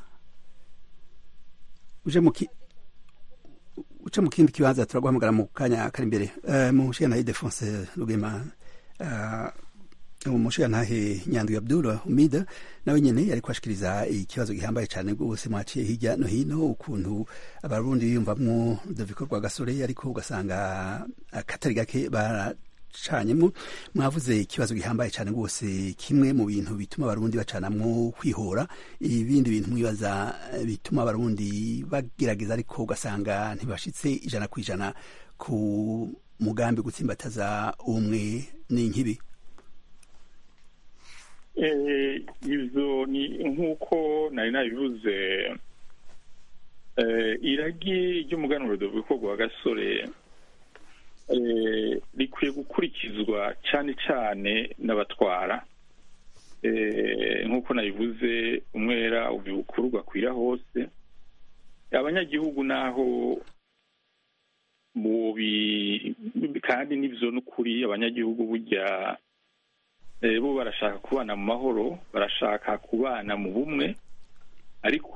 uje mu uce mu kindi kibanza turaguhamagara mu kanya kari imbere mu nshinga Defonse Rugema umushirantahe nyandwi abdul umida nawe nyene yariko ashikiriza ikibazo gihambaye cane rwose mwaciye hirya no hino ukuntu abarundi biyumvamwo rudoviko rwa gasore ariko ugasanga akatari gake baracanyemwo mwavuze ikibazo gihambaye cane rwose kimwe mu bintu bituma abarundi bacanamwo kwihora ibindi bintu mwibaza bituma abarundi bagerageza ariko ugasanga ntibashitse ijana ku ijana ku mugambi gutsimbataza umwe n'inkibi ibyo ni nk'uko nari nabivuze iragi ry'umuganuro rwa gasore eh, rikwiye gukurikizwa cyane cyane n'abatwara Eh, nk'uko nabivuze umwera uva ibukuru ugakwira hose abanyagihugu naho mubi kandi n'ivyo n'ukuri abanyagihugu burya eh, bo barashaka kubana mu mahoro barashaka kubana mu bumwe ariko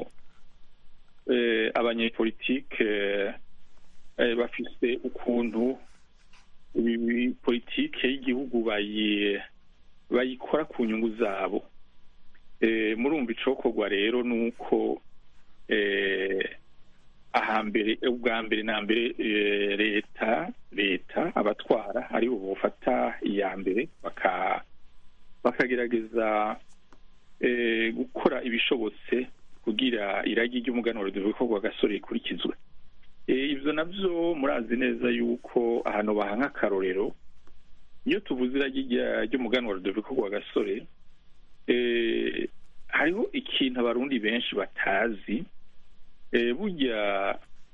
eh, abanyepolitike eh, bafise ukuntu ibi- politike y'igihugu bayi bayikora ku nyungu zabo Eh, murumva icokorwa rero ni uko eh, ahambere ubwa mbere na mbere eh, leta leta abatwara aribo bofata iya mbere baka bakagerageza eh, gukora ibishobotse kugira iragi ry'umuganuro rikorwa gasore rikurikizwe Eh, ivyo navyo murazi neza yuko ahantu bahanka akarorero iyo tuvuze iragi rya- ry'umuganuro rikorwa gasore eh, hariho ikintu abarundi benshi batazi eh, burya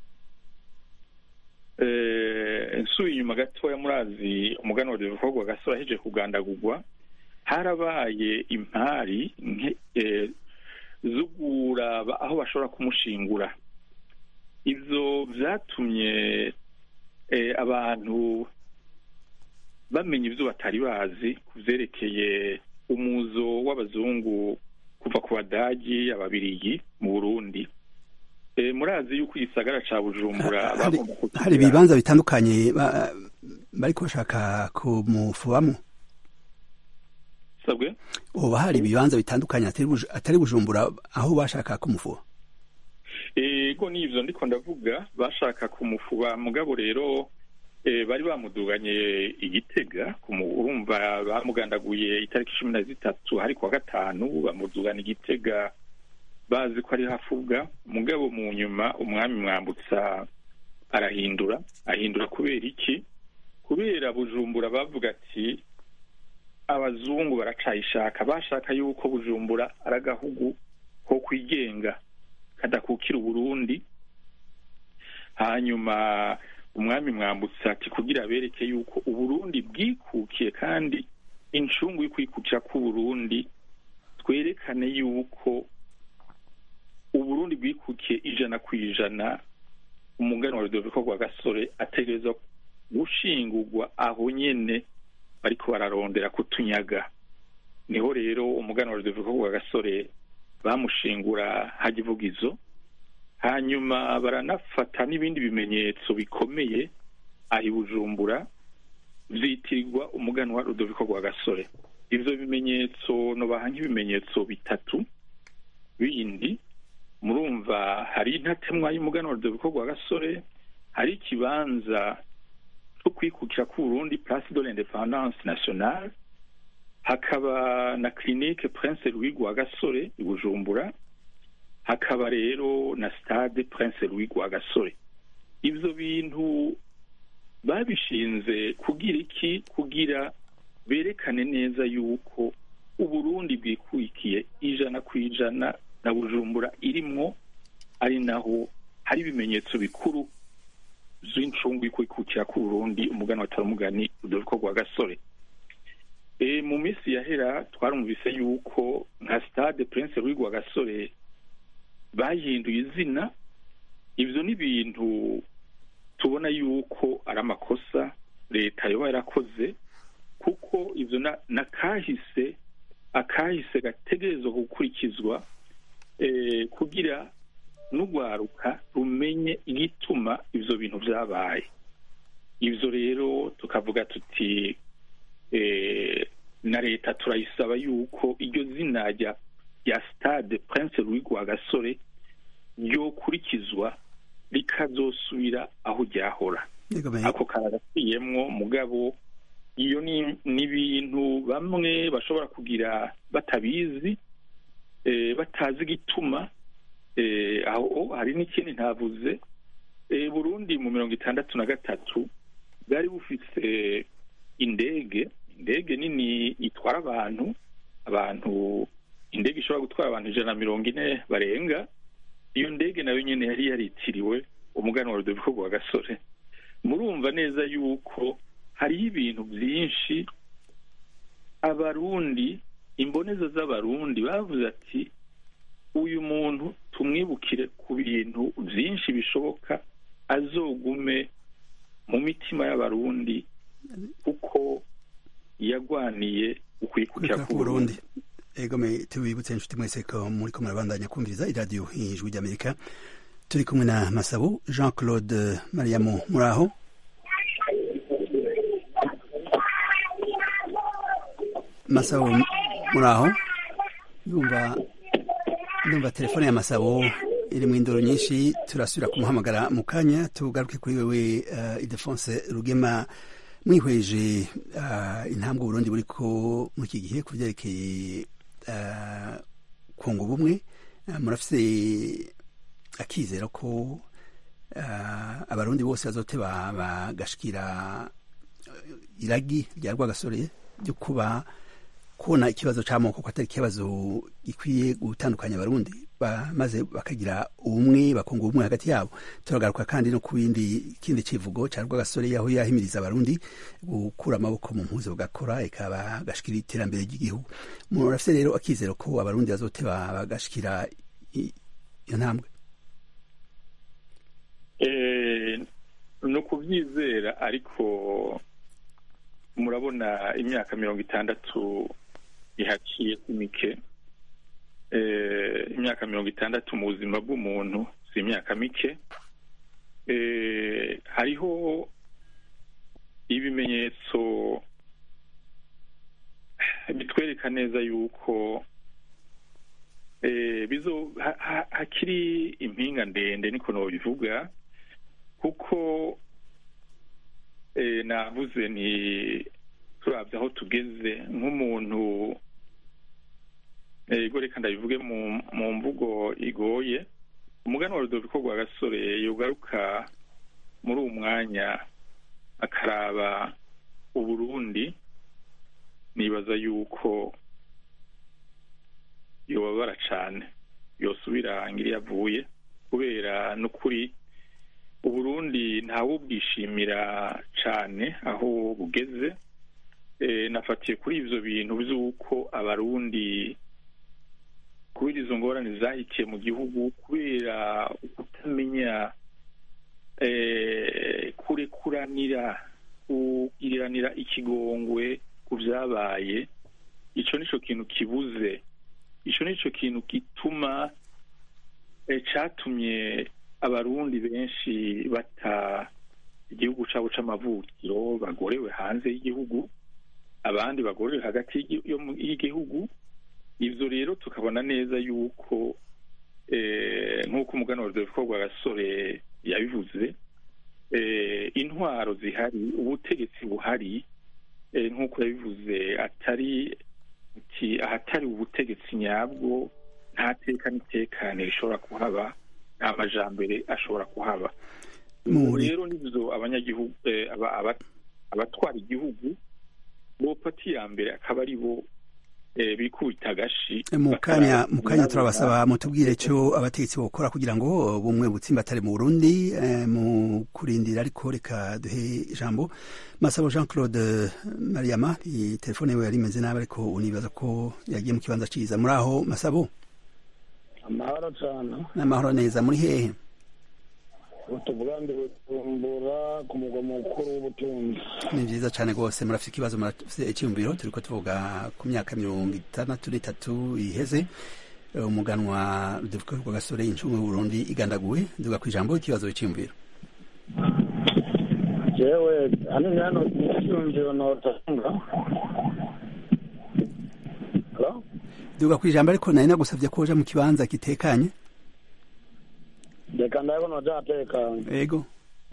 eh, nsuye inyuma gatoya murazi umuganuro rikorwa gasore aheje kugandagurwa harabaye impari nke- eh, zo kuraba aho bashobora kumushingura ivyo vyatumye eh, abantu bamenya ivyo batari bazi ku vyerekeye umuzo w'abazungu kuva ku badagi ababirigi mu burundi Eh, murazi yuko igisagara ca bujumbura hari bagomba kukigira- hari ibibanza bitandukanye ba- bariko bashaka kumufubamo sabwe uba hari ibibanza bitandukanye atari Buj- atari bujumbura aho bashaka kumufuba ego n'ivyo ndiko ndavuga bashaka kumufuba mugabo rero eh, bari bamuduganye igitega kumu- urumva bamugandaguye itariki cumi na zitatu hari kuwa gatanu bamudugana igitega bazi ko ari hafuga mugabo mu nyuma umwami mwambutsa arahindura ahindura kubera iki kubera bujumbura bavuga ati abazungu baracayishaka bashaka yuko bujumbura ari agahugu ko kwigenga kadakukira uburundi hanyuma umwami mwambutsa ati kugira bereke yuko uburundi bwikukiye kandi incungu y'ukwikukira k'uburundi twerekane yuko uburundi bwikukiye ijana ku ijana umugani wa rudoviko rwa gasore ategerezwa gushingurwa aho nyene bariko bararondera kutunyaga niho rero umugani wa rudoviko rwa gasore bamushingura hagivugizo hanyuma baranafata n'ibindi bimenyetso bikomeye aho i bujumbura vyitirirwa umuganwa rudoviko rwa gasore ivyo bimenyetso nobaha nk'ibimenyetso bitatu bindi murumva hari intatemwa y'umuganwa rudoviko rwa gasore hari ikibanza cyo kwikukira k'uburundi place de l'independance nationale hakaba na clinique prince louis rwa gasore i bujumbura hakaba rero na stade prince louis rwa gasore ivyo bintu babishinze kugira iki kugira berekane neza yuko uburundi bwikwikiye ijana ku ijana na bujumbura irimwo ari naho hari ibimenyetso bikuru z'incungu y'ukwikukira k'uburundi umugani watari umugani rudoviko rwa gasore e, mu minsi yahera twarumvise yuko nka stade prince louis rwa gasore bahinduye izina ivyo ni ibintu tubona yuko ari amakosa leta yoba yarakoze kuko ivyo na- nakahise akahise gategerezwa gukurikizwa eh, kugira n'urwaruka rumenye igituma ivyo bintu vyabaye ivyo rero tukavuga tuti eh, na leta turayisaba yuko iryo zina rya rya stade prince louis rwa gasore ryokurikizwa rikazosubira aho ryahora Yego me- ako karagaciyemwo mugabo iyo ni n'ibintu bamwe bashobora kugira batabizi eh, batazi igituma eh, aho hari n'ikindi ntavuze eh, burundi mu mirongo itandatu na gatatu bwari bufise indege indege nini itwara abantu abantu indege ishobora gutwara abantu ijana na mirongo ine barenga iyo ndege nayo nyene yari yaritiriwe umuganwa rudoviko rwa gasore murumva neza yuko hariho ibintu byinshi abarundi imboneza z'abarundi bavuze ati uyu muntu tumwibukire ku bintu byinshi bishoboka azogume mu mitima y'abarundi kuko yagwaniye ukwikukira ku Burundi egome tubibutse inshuti mwese ko muri ko murabandanya kumviriza iradiyo ijwi ry'amerika turi kumwe na masabo jean claude mariamu muri aho masabo muri aho ndumva ndumva telefone ya masabo iri mu indoro nyinshi turasubira kumuhamagara mu kanya tugaruke kuri wewe uh, idefonse rugema mwihweje uh, intambwe Burundi buriko muri iki gihe ku byerekeye uh, kunga ubumwe uh, murafise akizera ko uh, abarundi bose bazoteba bagashikira iragi rya rwagasore ryo kuba kubona ikibazo c'amoko ko atari ikibazo gikwiye gutandukanya abarundi maze bakagira ubumwe bakunga ubumwe hagati yabo turagaruka kandi no ku bindi kindi civugo ca rwagasore yaho yahimiriza abarundi gukura amaboko mu mpuzo bagakora ikaba gashikira iterambere ry'igihugu murafise rero akizero ko abarundi bazoteba bagashikira iyo ntambwe ni ukubyizera ariko murabona imyaka mirongo itandatu ihaciye mike imyaka mirongo itandatu mu buzima bw'umuntu si imyaka mike hariho ibimenyetso bitwereka neza yuko hakiri impinga ndende niko nabivuga kuko navuze ni turabye aho tugeze nk'umuntu ego reka ndabivuge mu mvugo igoye umugani wa rudoviko rwa gasore yogaruka muri uwo mwanya akaraba uburundi nibaza yuko yobabara cane yosubira ngiri yavuye kubera n'ukuri uburundi ntawubwishimira cane aho bugeze nafatiye kuri ivyo bintu vy'uko abarundi kubera izo ngorane zahikiye mu gihugu kubera kutamenya kurekuranira kugiriranira ikigongwe ku vyabaye ico nico kintu kibuze ico nico kintu gituma catumye abarundi benshi bata igihugu cabo c'amavukiro bagorewe hanze y'igihugu abandi bagorewe hagati y'igihugu ivyo rero tukabona neza yuko nk'uko umugani wa rudoviko rwa gasore yabivuze intwaro zihari ubutegetsi buhari nk'uko yabivuze atari ahatari ubutegetsi nyabwo nta teka n'itekane rishobora kuhaba nta majambere ashobora kuhaba rero nivyo abanyagihugu abatwara igihugu bopati ya mbere akaba ari bo bikubita agashi mu kanya mu kanya turabasaba mutubwire cyo abategetsi bokora kugira ngo bumwe butsimbatare mu Burundi mu kurindira ariko reka duhe ijambo Masabo Jean Claude Mariama telefone yawe yari imeze nabi ariko unibaza ko yagiye mu kibanza ciza muri aho Masabo amahoro cyane n'amahoro neza muri hehe tuvuga ngo bujumbura ku mugwa mukuru w'ubutunzi ni byiza cyane rwose murafite ikibazo murafite icyumviro turi ko tuvuga ku myaka mirongo itandatu n'itatu iheze umuganwa rudevuka rwa gasore incungu y'uburundi igandaguwe nduga ku ijambo ikibazo cy'iyumviro jewe hanini hano icyumviro notanga duga ku ijambo ariko nari nagusabye ko uja mu kibanza gitekanye reka ndabona byatekanye yego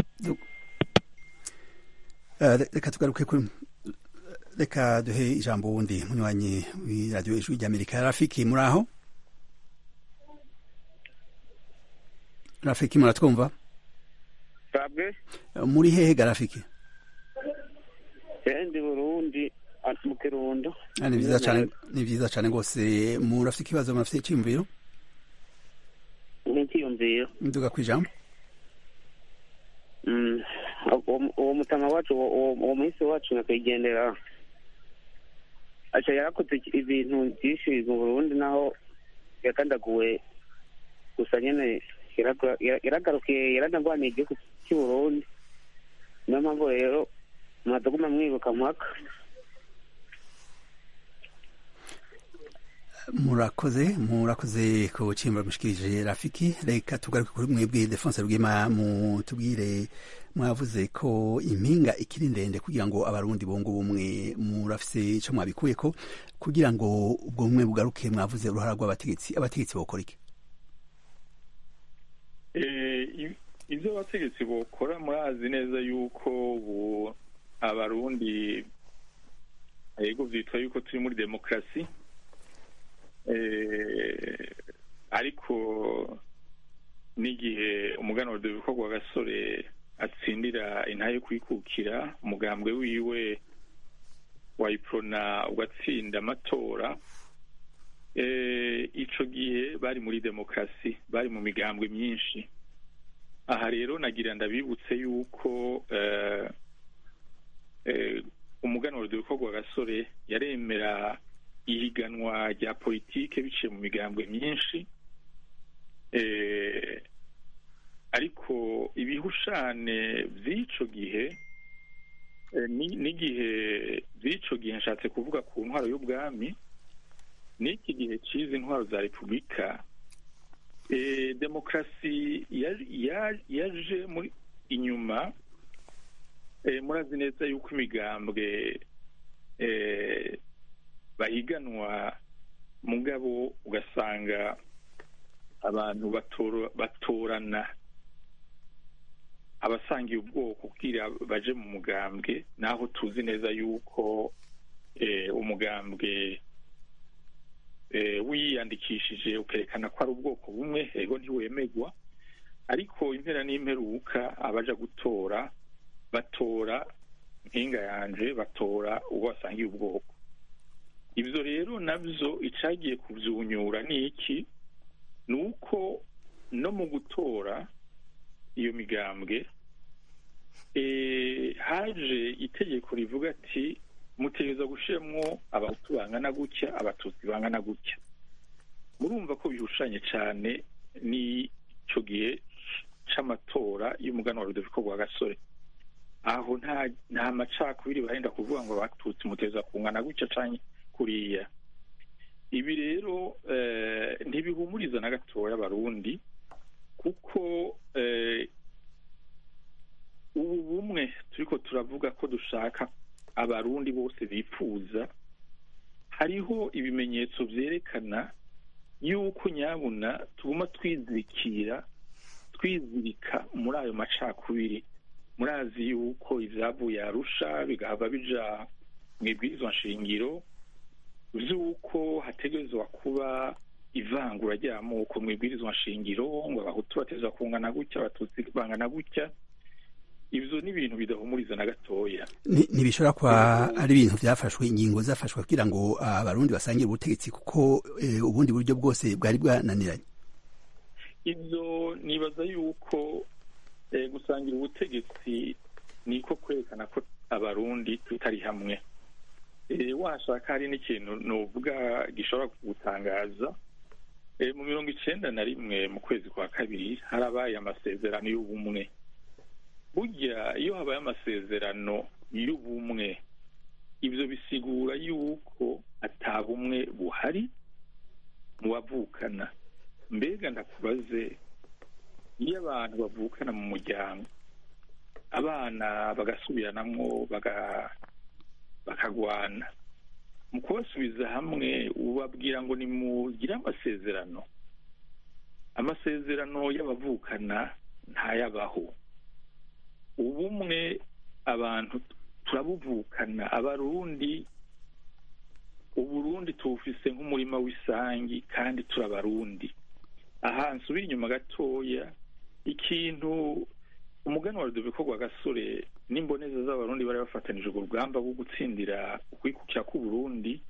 reka tugaruke kuri reka duhe ijambo wundi munywanyi w'iradiyo ijwi ry'amerika rafiki muri aho rafiki muratwumva sabwe muri hehe ga rafiki ndi burundi mu kirundo ni byiza cyane ni byiza cyane rwose murafite ikibazo murafite icyiyumviro ni icyiyumviro nduga ku ijambo uwo- uwo mutama wacu uwo- uwo uwo muhisi wacu nyakwigendera aca yarakoze iki- ibintu byinshi mu burundi naho yakandaguwe gusa nyene yaraga- yara- yaragarukiye yaranagwaniye igihugu cy'u burundi niyo mpamvu rero mwadaguma mwibuka mpaka murakoze murakoze ku cimba mushikirije rafiki reka tugaruke kuri mwebwe defense rwema mutubwire mwavuze ko impinga ikiri ndende kugira ngo abarundi bongo ubumwe murafise ico mwabikuyeko kugira ngo ubwo bumwe bugaruke mwavuze uruhara rw'abategetsi abategetsi bokora iki Eh, i- ivyo abategetsi bokora murazi neza yuko ubu abarundi yego vyitwa yuko turi muri demokarasi Eh, ariko n'igihe umuganwa Rudoviko rwa gasore atsindira intahe yo kwikukira umugambwe wiwe wayiprona ugatsinda amatora eh, ico gihe bari muri demokarasi bari mu migambwe myinshi aha rero nagira ndabibutse yuko eh, eh, umuganwa Rudoviko rwa gasore yaremera ihiganwa rya politike biciye mu migambwe myinshi eh, ariko ibihushane vy'ico gihe eh, ni- n'igihe vy'ico gihe nshatse kuvuga ku ntwaro y'ubwami n'iki gihe c'izi ntwaro za repubulika eh, demokarasi ya- ya- yaje muri inyuma eh, murazi neza yuko imigambwe eh, bahiganwa mugabo ugasanga abantu batora- batorana abasangiye ubwoko kugira baje mu mugambwe naho tuzi neza yuko eh, umugambwe eh, wiyandikishije ukerekana ko ari ubwoko bumwe ego ntiwemegwa ariko impera n'imperuka abaja gutora batora mpinga yanje batora uwo basangiye ubwoko ivyo rero navyo icagiye kuvyunyura ni iki ni uko no mu gutora iyo migambwe eh, haje itegeko rivuga ati mutegereza gushiramwo abahutu bangana gutya abatutsi bangana gutya murumva ko bihushanye cane n'ico gihe c'amatora y'umuganwa Rudoviko rwa gasore aho nta nta macakubiri barenda kuvuga ngo abatutsi mutegereza kungana gutya canke kuriya ibi rero eh, ntibihumuriza na gatoya abarundi kuko eh, ubu bumwe turiko turavuga ko dushaka abarundi bose bifuza hariho ibimenyetso vyerekana yuko nyabuna tuguma twizirikira twizirika muri ayo macakubiri murazi yuko ivyavuye arusha bigahava bija mu ibwirizwa nshingiro vy'uko hategerezwa kuba ivangura ry'amoko mu ibwirizwa nshingiro ngo abahutu bategerezwa kungana gutya abatutsi bangana gutya ivyo ni ibintu bidahumuriza na gatoya Ni- ntibishobora kuba ari ibintu vyafashwe ingingo zafashwe kugira ngo abarundi basangire ubutegetsi kuko eh, ubundi buryo bwose bwari bwananiranye ivyo nibaza yuko eh, gusangira ubutegetsi niko kwerekana ko abarundi tutari hamwe eh, washaka hari n'ikintu novuga gishobora kugutangaza eh, mu mirongo icenda na rimwe mu kwezi kwa kabiri harabaye amasezerano y'ubumwe burya iyo habaye amasezerano y'ubumwe ivyo bisigura yuko ata bumwe buhari mu bavukana mbega ndakubaze iyo abantu bavukana mu muryango abana bagasubiranamwo baga- bakagwana mu kubasubiza hamwe ubabwira ngo nimugire amasezerano amasezerano y'abavukana ntayabaho ubumwe abantu turabuvukana abarundi uburundi tuwufise nk'umurima w'isangi kandi turabarundi aha nsubira inyuma gatoya ikintu umugani wa rudoviko rwa gasore n'imboneza z'abarundi bari bafatanije urwo rugamba rwo gutsindira ukwikukira k'uburundi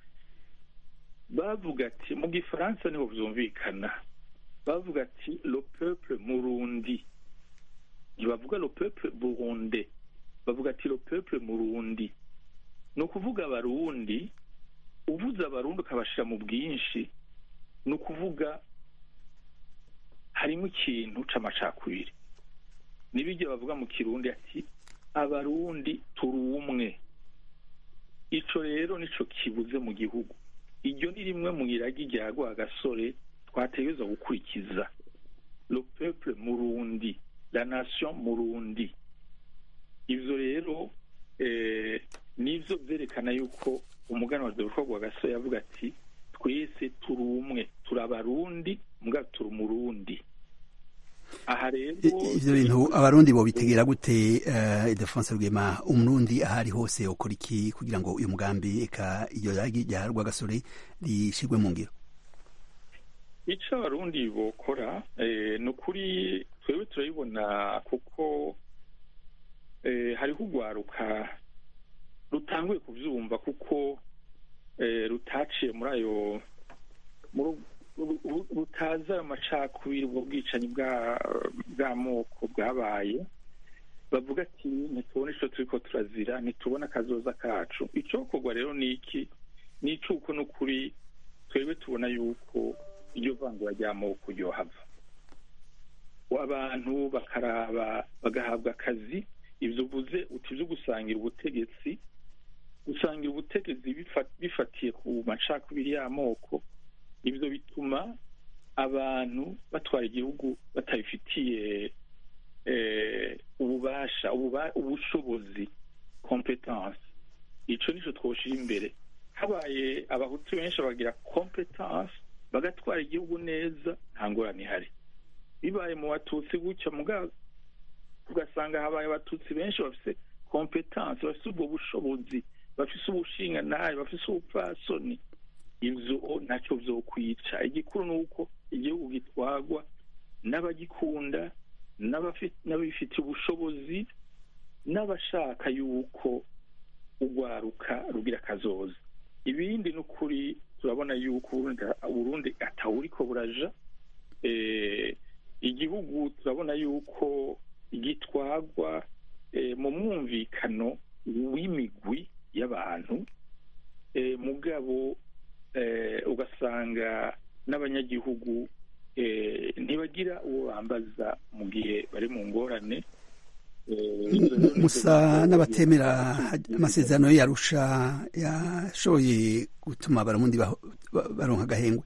bavuga ati mu gifaransa niho vyumvikana bavuga ati le peuple murundi ntibavuga le peuple burunde bavuga ati le peuple murundi ni ukuvuga abarundi uvuze abarundi ukabashira mu bwinshi ni ukuvuga harimo ikintu c'amacakubiri nibijye bavuga mu kirundi ati abarundi turi umwe ico rero nico kibuze mu gihugu iryo ni rimwe mu iragi rya gasore twategerezwa gukurikiza le peuple murundi la nation murundi ivyo rero eh, nivyo vyerekana yuko umugana wa Rodolfo Rwagasore yavuga ati twese turi umwe turi abarundi mbwa turi umurundi aha rero ivyo bintu abarundi bo bitegera gute uh, Ildefonse Rwema umurundi ahari hose ukora iki kugira ngo uyu mugambi eka iyo ragi rya Rwagasore rishirwe mu ngiro ico abarundi bokora eh, ni ukuri twebwe turabibona kuko eh, hariho urwaruka rutanguye kuvyumva kuko eh, rutaciye muri ayo rutazi ayo macakubiri ubwo bwicanyi bw'amoko bwabaye bavuga ati ntitubone ico turiko turazira ntitubone akazoza kacu icokorwa rero ni iki ni icuko n'ukuri twebwe tubona yuko iryo vangura ry'amoko ryohava abantu bakaraba bagahabwa akazi ivyo uvuze uti vyo gusangira ubutegetsi gusangira ubutegetsi bifatiye ku macakubiri y'amoko ivyo bituma abantu batwara igihugu batabifitiye ububasha ubushobozi competence ico nico twoshira imbere habaye abahutu benshi bagira competence bagatwara igihugu neza nta ngorane ihari bibaye mu batutsi gutya mugabo ugasanga habaye abatutsi benshi bafise competence bafise ubwo bushobozi bafise ubushinga nabi bafise ubupfasoni ivyo ntacyo vyokwica igikuru ni uko igihugu gitwagwa n'abagikunda n'abifitiye ubushobozi n'abashaka yuko urwaruka rugira akazoza ibindi ni ukuri turabona yuko uburundi atawuriko buraja igihugu turabona yuko gitwagwa mu mwumvikano w'imigwi y'abantu mugabo ugasanga n'abanyagihugu ntibagira uwo bambaza mu gihe bari mu ngorane musa n'abatemera amasezerano yarusha yashoboye gutuma abarundi baronka agahengwe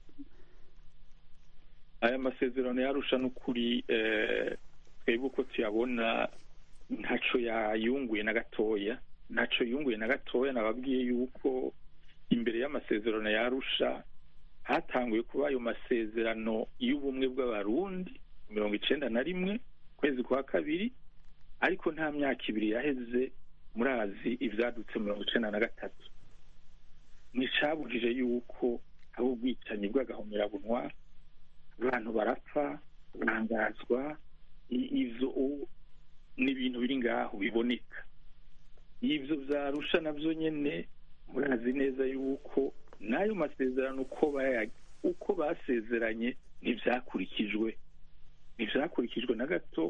aya masezerano yarusha n'ukuri twebwe uko tuyabona ntaco yayunguye na gatoya ntaco yunguye na gatoya nababwiye yuko imbere y'amasezerano yarusha hatanguye kuba ayo masezerano y'ubumwe bw'abarundi mirongo icenda na rimwe kwezi kwa kabiri ariko nta myaka ibiri yaheze murazi ivyadutse mirongo icenda na gatatu nticabujije yuko haba ubwicanyi bw'agahomerabunwa abantu barapfa barangazwa ivyo ni ibintu biri ngaho biboneka ivyo vyarusha navyo nyene murazi neza yuko n'ayo masezerano uko uko basezeranye ntivyakurikijwe ntivyakurikijwe na gato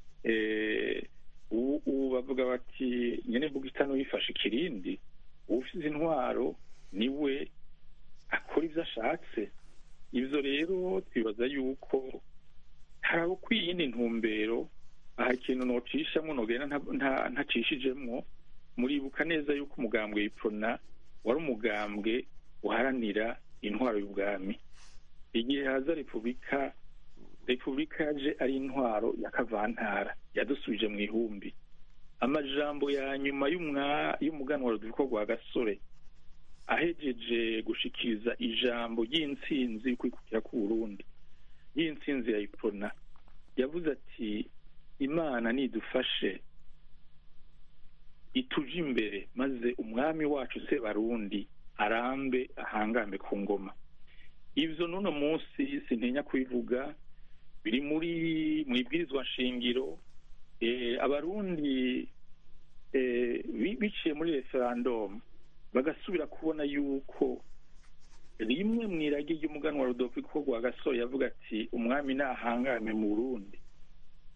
ubu bavuga bati nyene mbuga itanu yifashe ikirindi uwufize intwaro niwe akora ivyo ashatse ivyo rero twibaza yuko hari abo kwiyindi ntumbero aha ikintu nocishamwo nogenda ntacishijemwo muribuka neza yuko umugambwe w'iprona wari umugambwe uharanira intwaro y'ubwami igihe haza repubulika repubulika yaje ari intwaro ya kavantara yadusubije mu ihumbi amajambo ya nyuma y'umuganwa ruduriko rwa gasore ahejeje gushikiriza ijambo ry'intsinzi y'ukwikukira k'uburundi y'intsinzi ya iprona yavuze ati imana nidufashe ituje imbere maze umwami wacu se barundi arambe ahangambe ku ngoma ivyo n'uno munsi sintinya kubivuga biri muri mu ibwirizwa nshingiro abarundi biciye muri referandumu bagasubira kubona yuko rimwe mu iragi ry'umuganwa rudolfo rwa gasore yavuga ati umwami nahangame mu burundi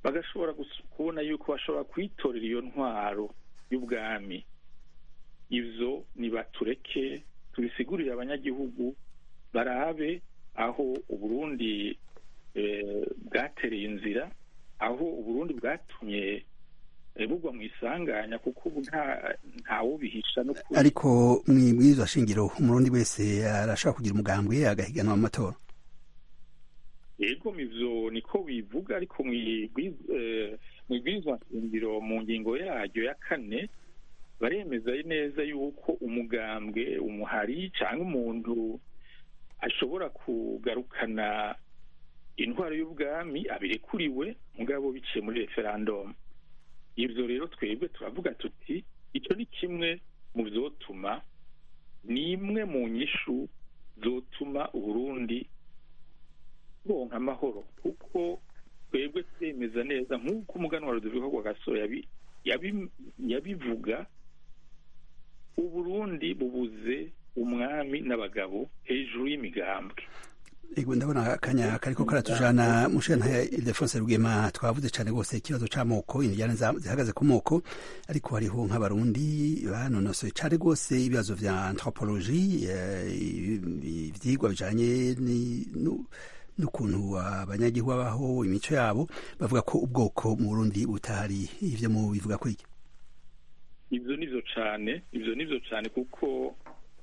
bagashobora kubona yuko bashobora kwitorera iyo ntwaro y'ubwami ibyo nibatureke tubisigurire abanyagihugu barabe aho uburundi bwatereye inzira aho uburundi bwatumye bugwa mu isanganya kuko ubu ntawubihisha no ariko mu ibwirizwa shingiro umurundi wese arashobora kugira umugambwe agahiganwa mu matora yego mivyo niko bivuga ariko mu ibwirizwa shingiro mu ngingo yaryo ya kane baremeza neza yuko umugambwe umuhari cyangwa umuntu ashobora kugarukana intwaro y'ubwami abirekuriwe mugabo biciye muri referandumu ibyo rero twebwe turavuga tuti icyo ni kimwe mu byotuma ni imwe mu nyishu zotuma uburundi bonka amahoro kuko twebwe twemeza neza nk'uko umuganwa ruduvuga wa gasoro yabivuga uburundi bubuze umwami n'abagabo hejuru y'imigambwe ego ndabona akanya kariko karatujana mushana ya Ildefonse Rugema twavuze cyane gose ikibazo c'amoko injyana zihagaze ku moko ariko hariho nk'abarundi banonosoye cyane gose ibibazo vya anthropologie ivyigwa bijanye n'ukuntu abanyagihugu babaho imico yabo bavuga ko ubwoko mu Burundi butahari ivyo mu bivuga ko iki ivyo nivyo cane ivyo nivyo cane kuko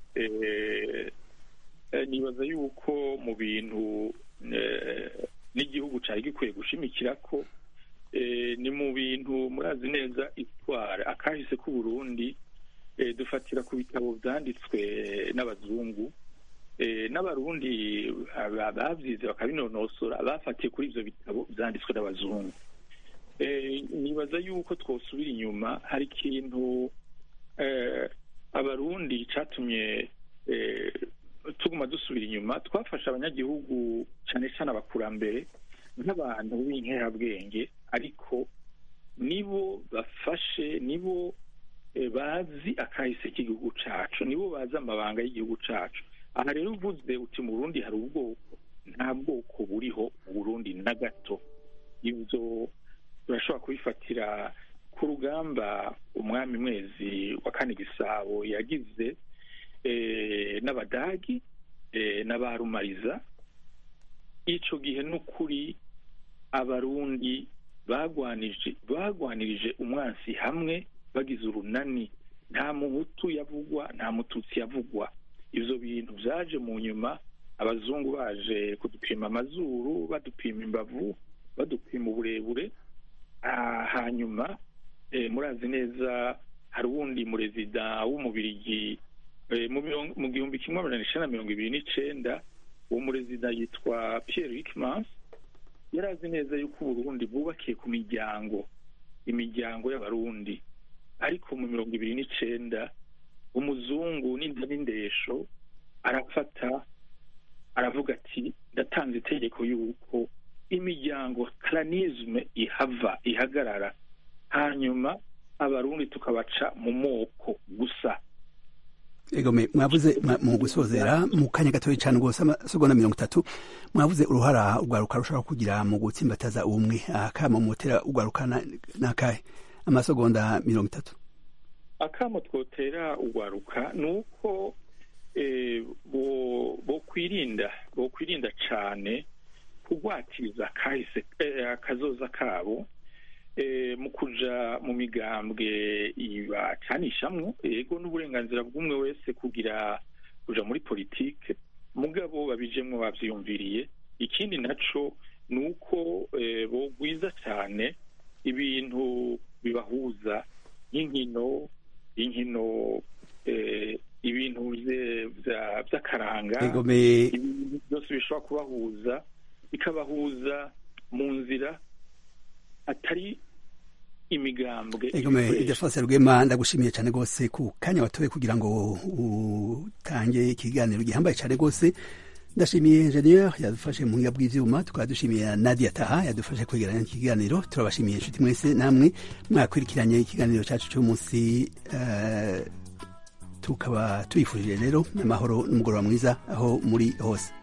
nibaza yuko mu bintu n'igihugu cyari gikwiye gushimikira ko ni mu bintu murazi neza itwara akahise k'uburundi dufatira ku bitabo byanditswe n'abazungu n'abarundi babyize bakabinonosora bafatiye kuri ibyo bitabo byanditswe n'abazungu nibaza yuko twosubira inyuma hari ikintu abarundi cyatumye tuguma dusubira inyuma twafashe abanyagihugu cyane cyane abakurambere nk'abantu b'inkerabwenge ariko nibo bafashe nibo bazi akahise k'igihugu cacu nibo bazi amabanga y'igihugu cacu aha rero uvuze uti mu burundi hari ubwoko nta bwoko buriho mu burundi na gato ibyo turashobora kubifatira ku rugamba umwami mwezi wa kane gisabo yagize n'abadagi n'abarumariza icyo gihe n'ukuri abarundi bagwanije bagwanirije umwansi hamwe bagize urunani nta muhutu yavugwa nta mututsi yavugwa ibyo bintu byaje mu nyuma abazungu baje kudupima amazuru badupima imbavu badupima uburebure hanyuma murazi neza hari uwundi murezida w'umubirigi mu gihumbi kimwe magana icyenda na mirongo ibiri n'icyenda uwo murezida yitwa Pierre Hickmans yari azi neza yuko uburundi bwubakiye ku miryango imiryango y'abarundi ariko mu mirongo ibiri n'icyenda umuzungu n'inda n'indesho arafata aravuga ati ndatanze itegeko y'uko imiryango karanisme ihava ihagarara hanyuma abarundi tukabaca mu moko gusa egome mwavuze mu gusozera mu kanya gatoya cyane rwose amasegonda mirongo itatu mwavuze uruhara urwaruka rushobora kugira mu gutsimbataza ubumwe akama mutera urwaruka n'akahe amasegonda mirongo itatu akamo twotera urwaruka ni uko bokwirinda bokwirinda cyane kugwatiriza kahise akazoza kabo mu kuja mu migambwe ibacanishamwo yego n'uburenganzira bw'umwe wese kugira kuja muri politike mugabo babijemwo bavyiyumviriye ikindi naco ni uko bogwiza cyane ibintu bibahuza nk'inkino inkino ibintu vy'akaranga ibintu byose bishobora kubahuza bikabahuza mu nzira atari imigambwe egome idefase rwema ndagushimiye cyane rwose ku kanya watoye kugira ngo utange ikiganiro gihambaye cyane rwose ndashimiye ingenieur yadufashe mu buhinga bw'ivyuma tukaba dushimiye nadia taha yadufashe kwegeranya ikiganiro turabashimiye inshuti mwese namwe mwakurikiranye ikiganiro cyacu cy'umunsi uh, tukaba tuyifurije rero n'amahoro n'umugoroba mwiza aho muri hose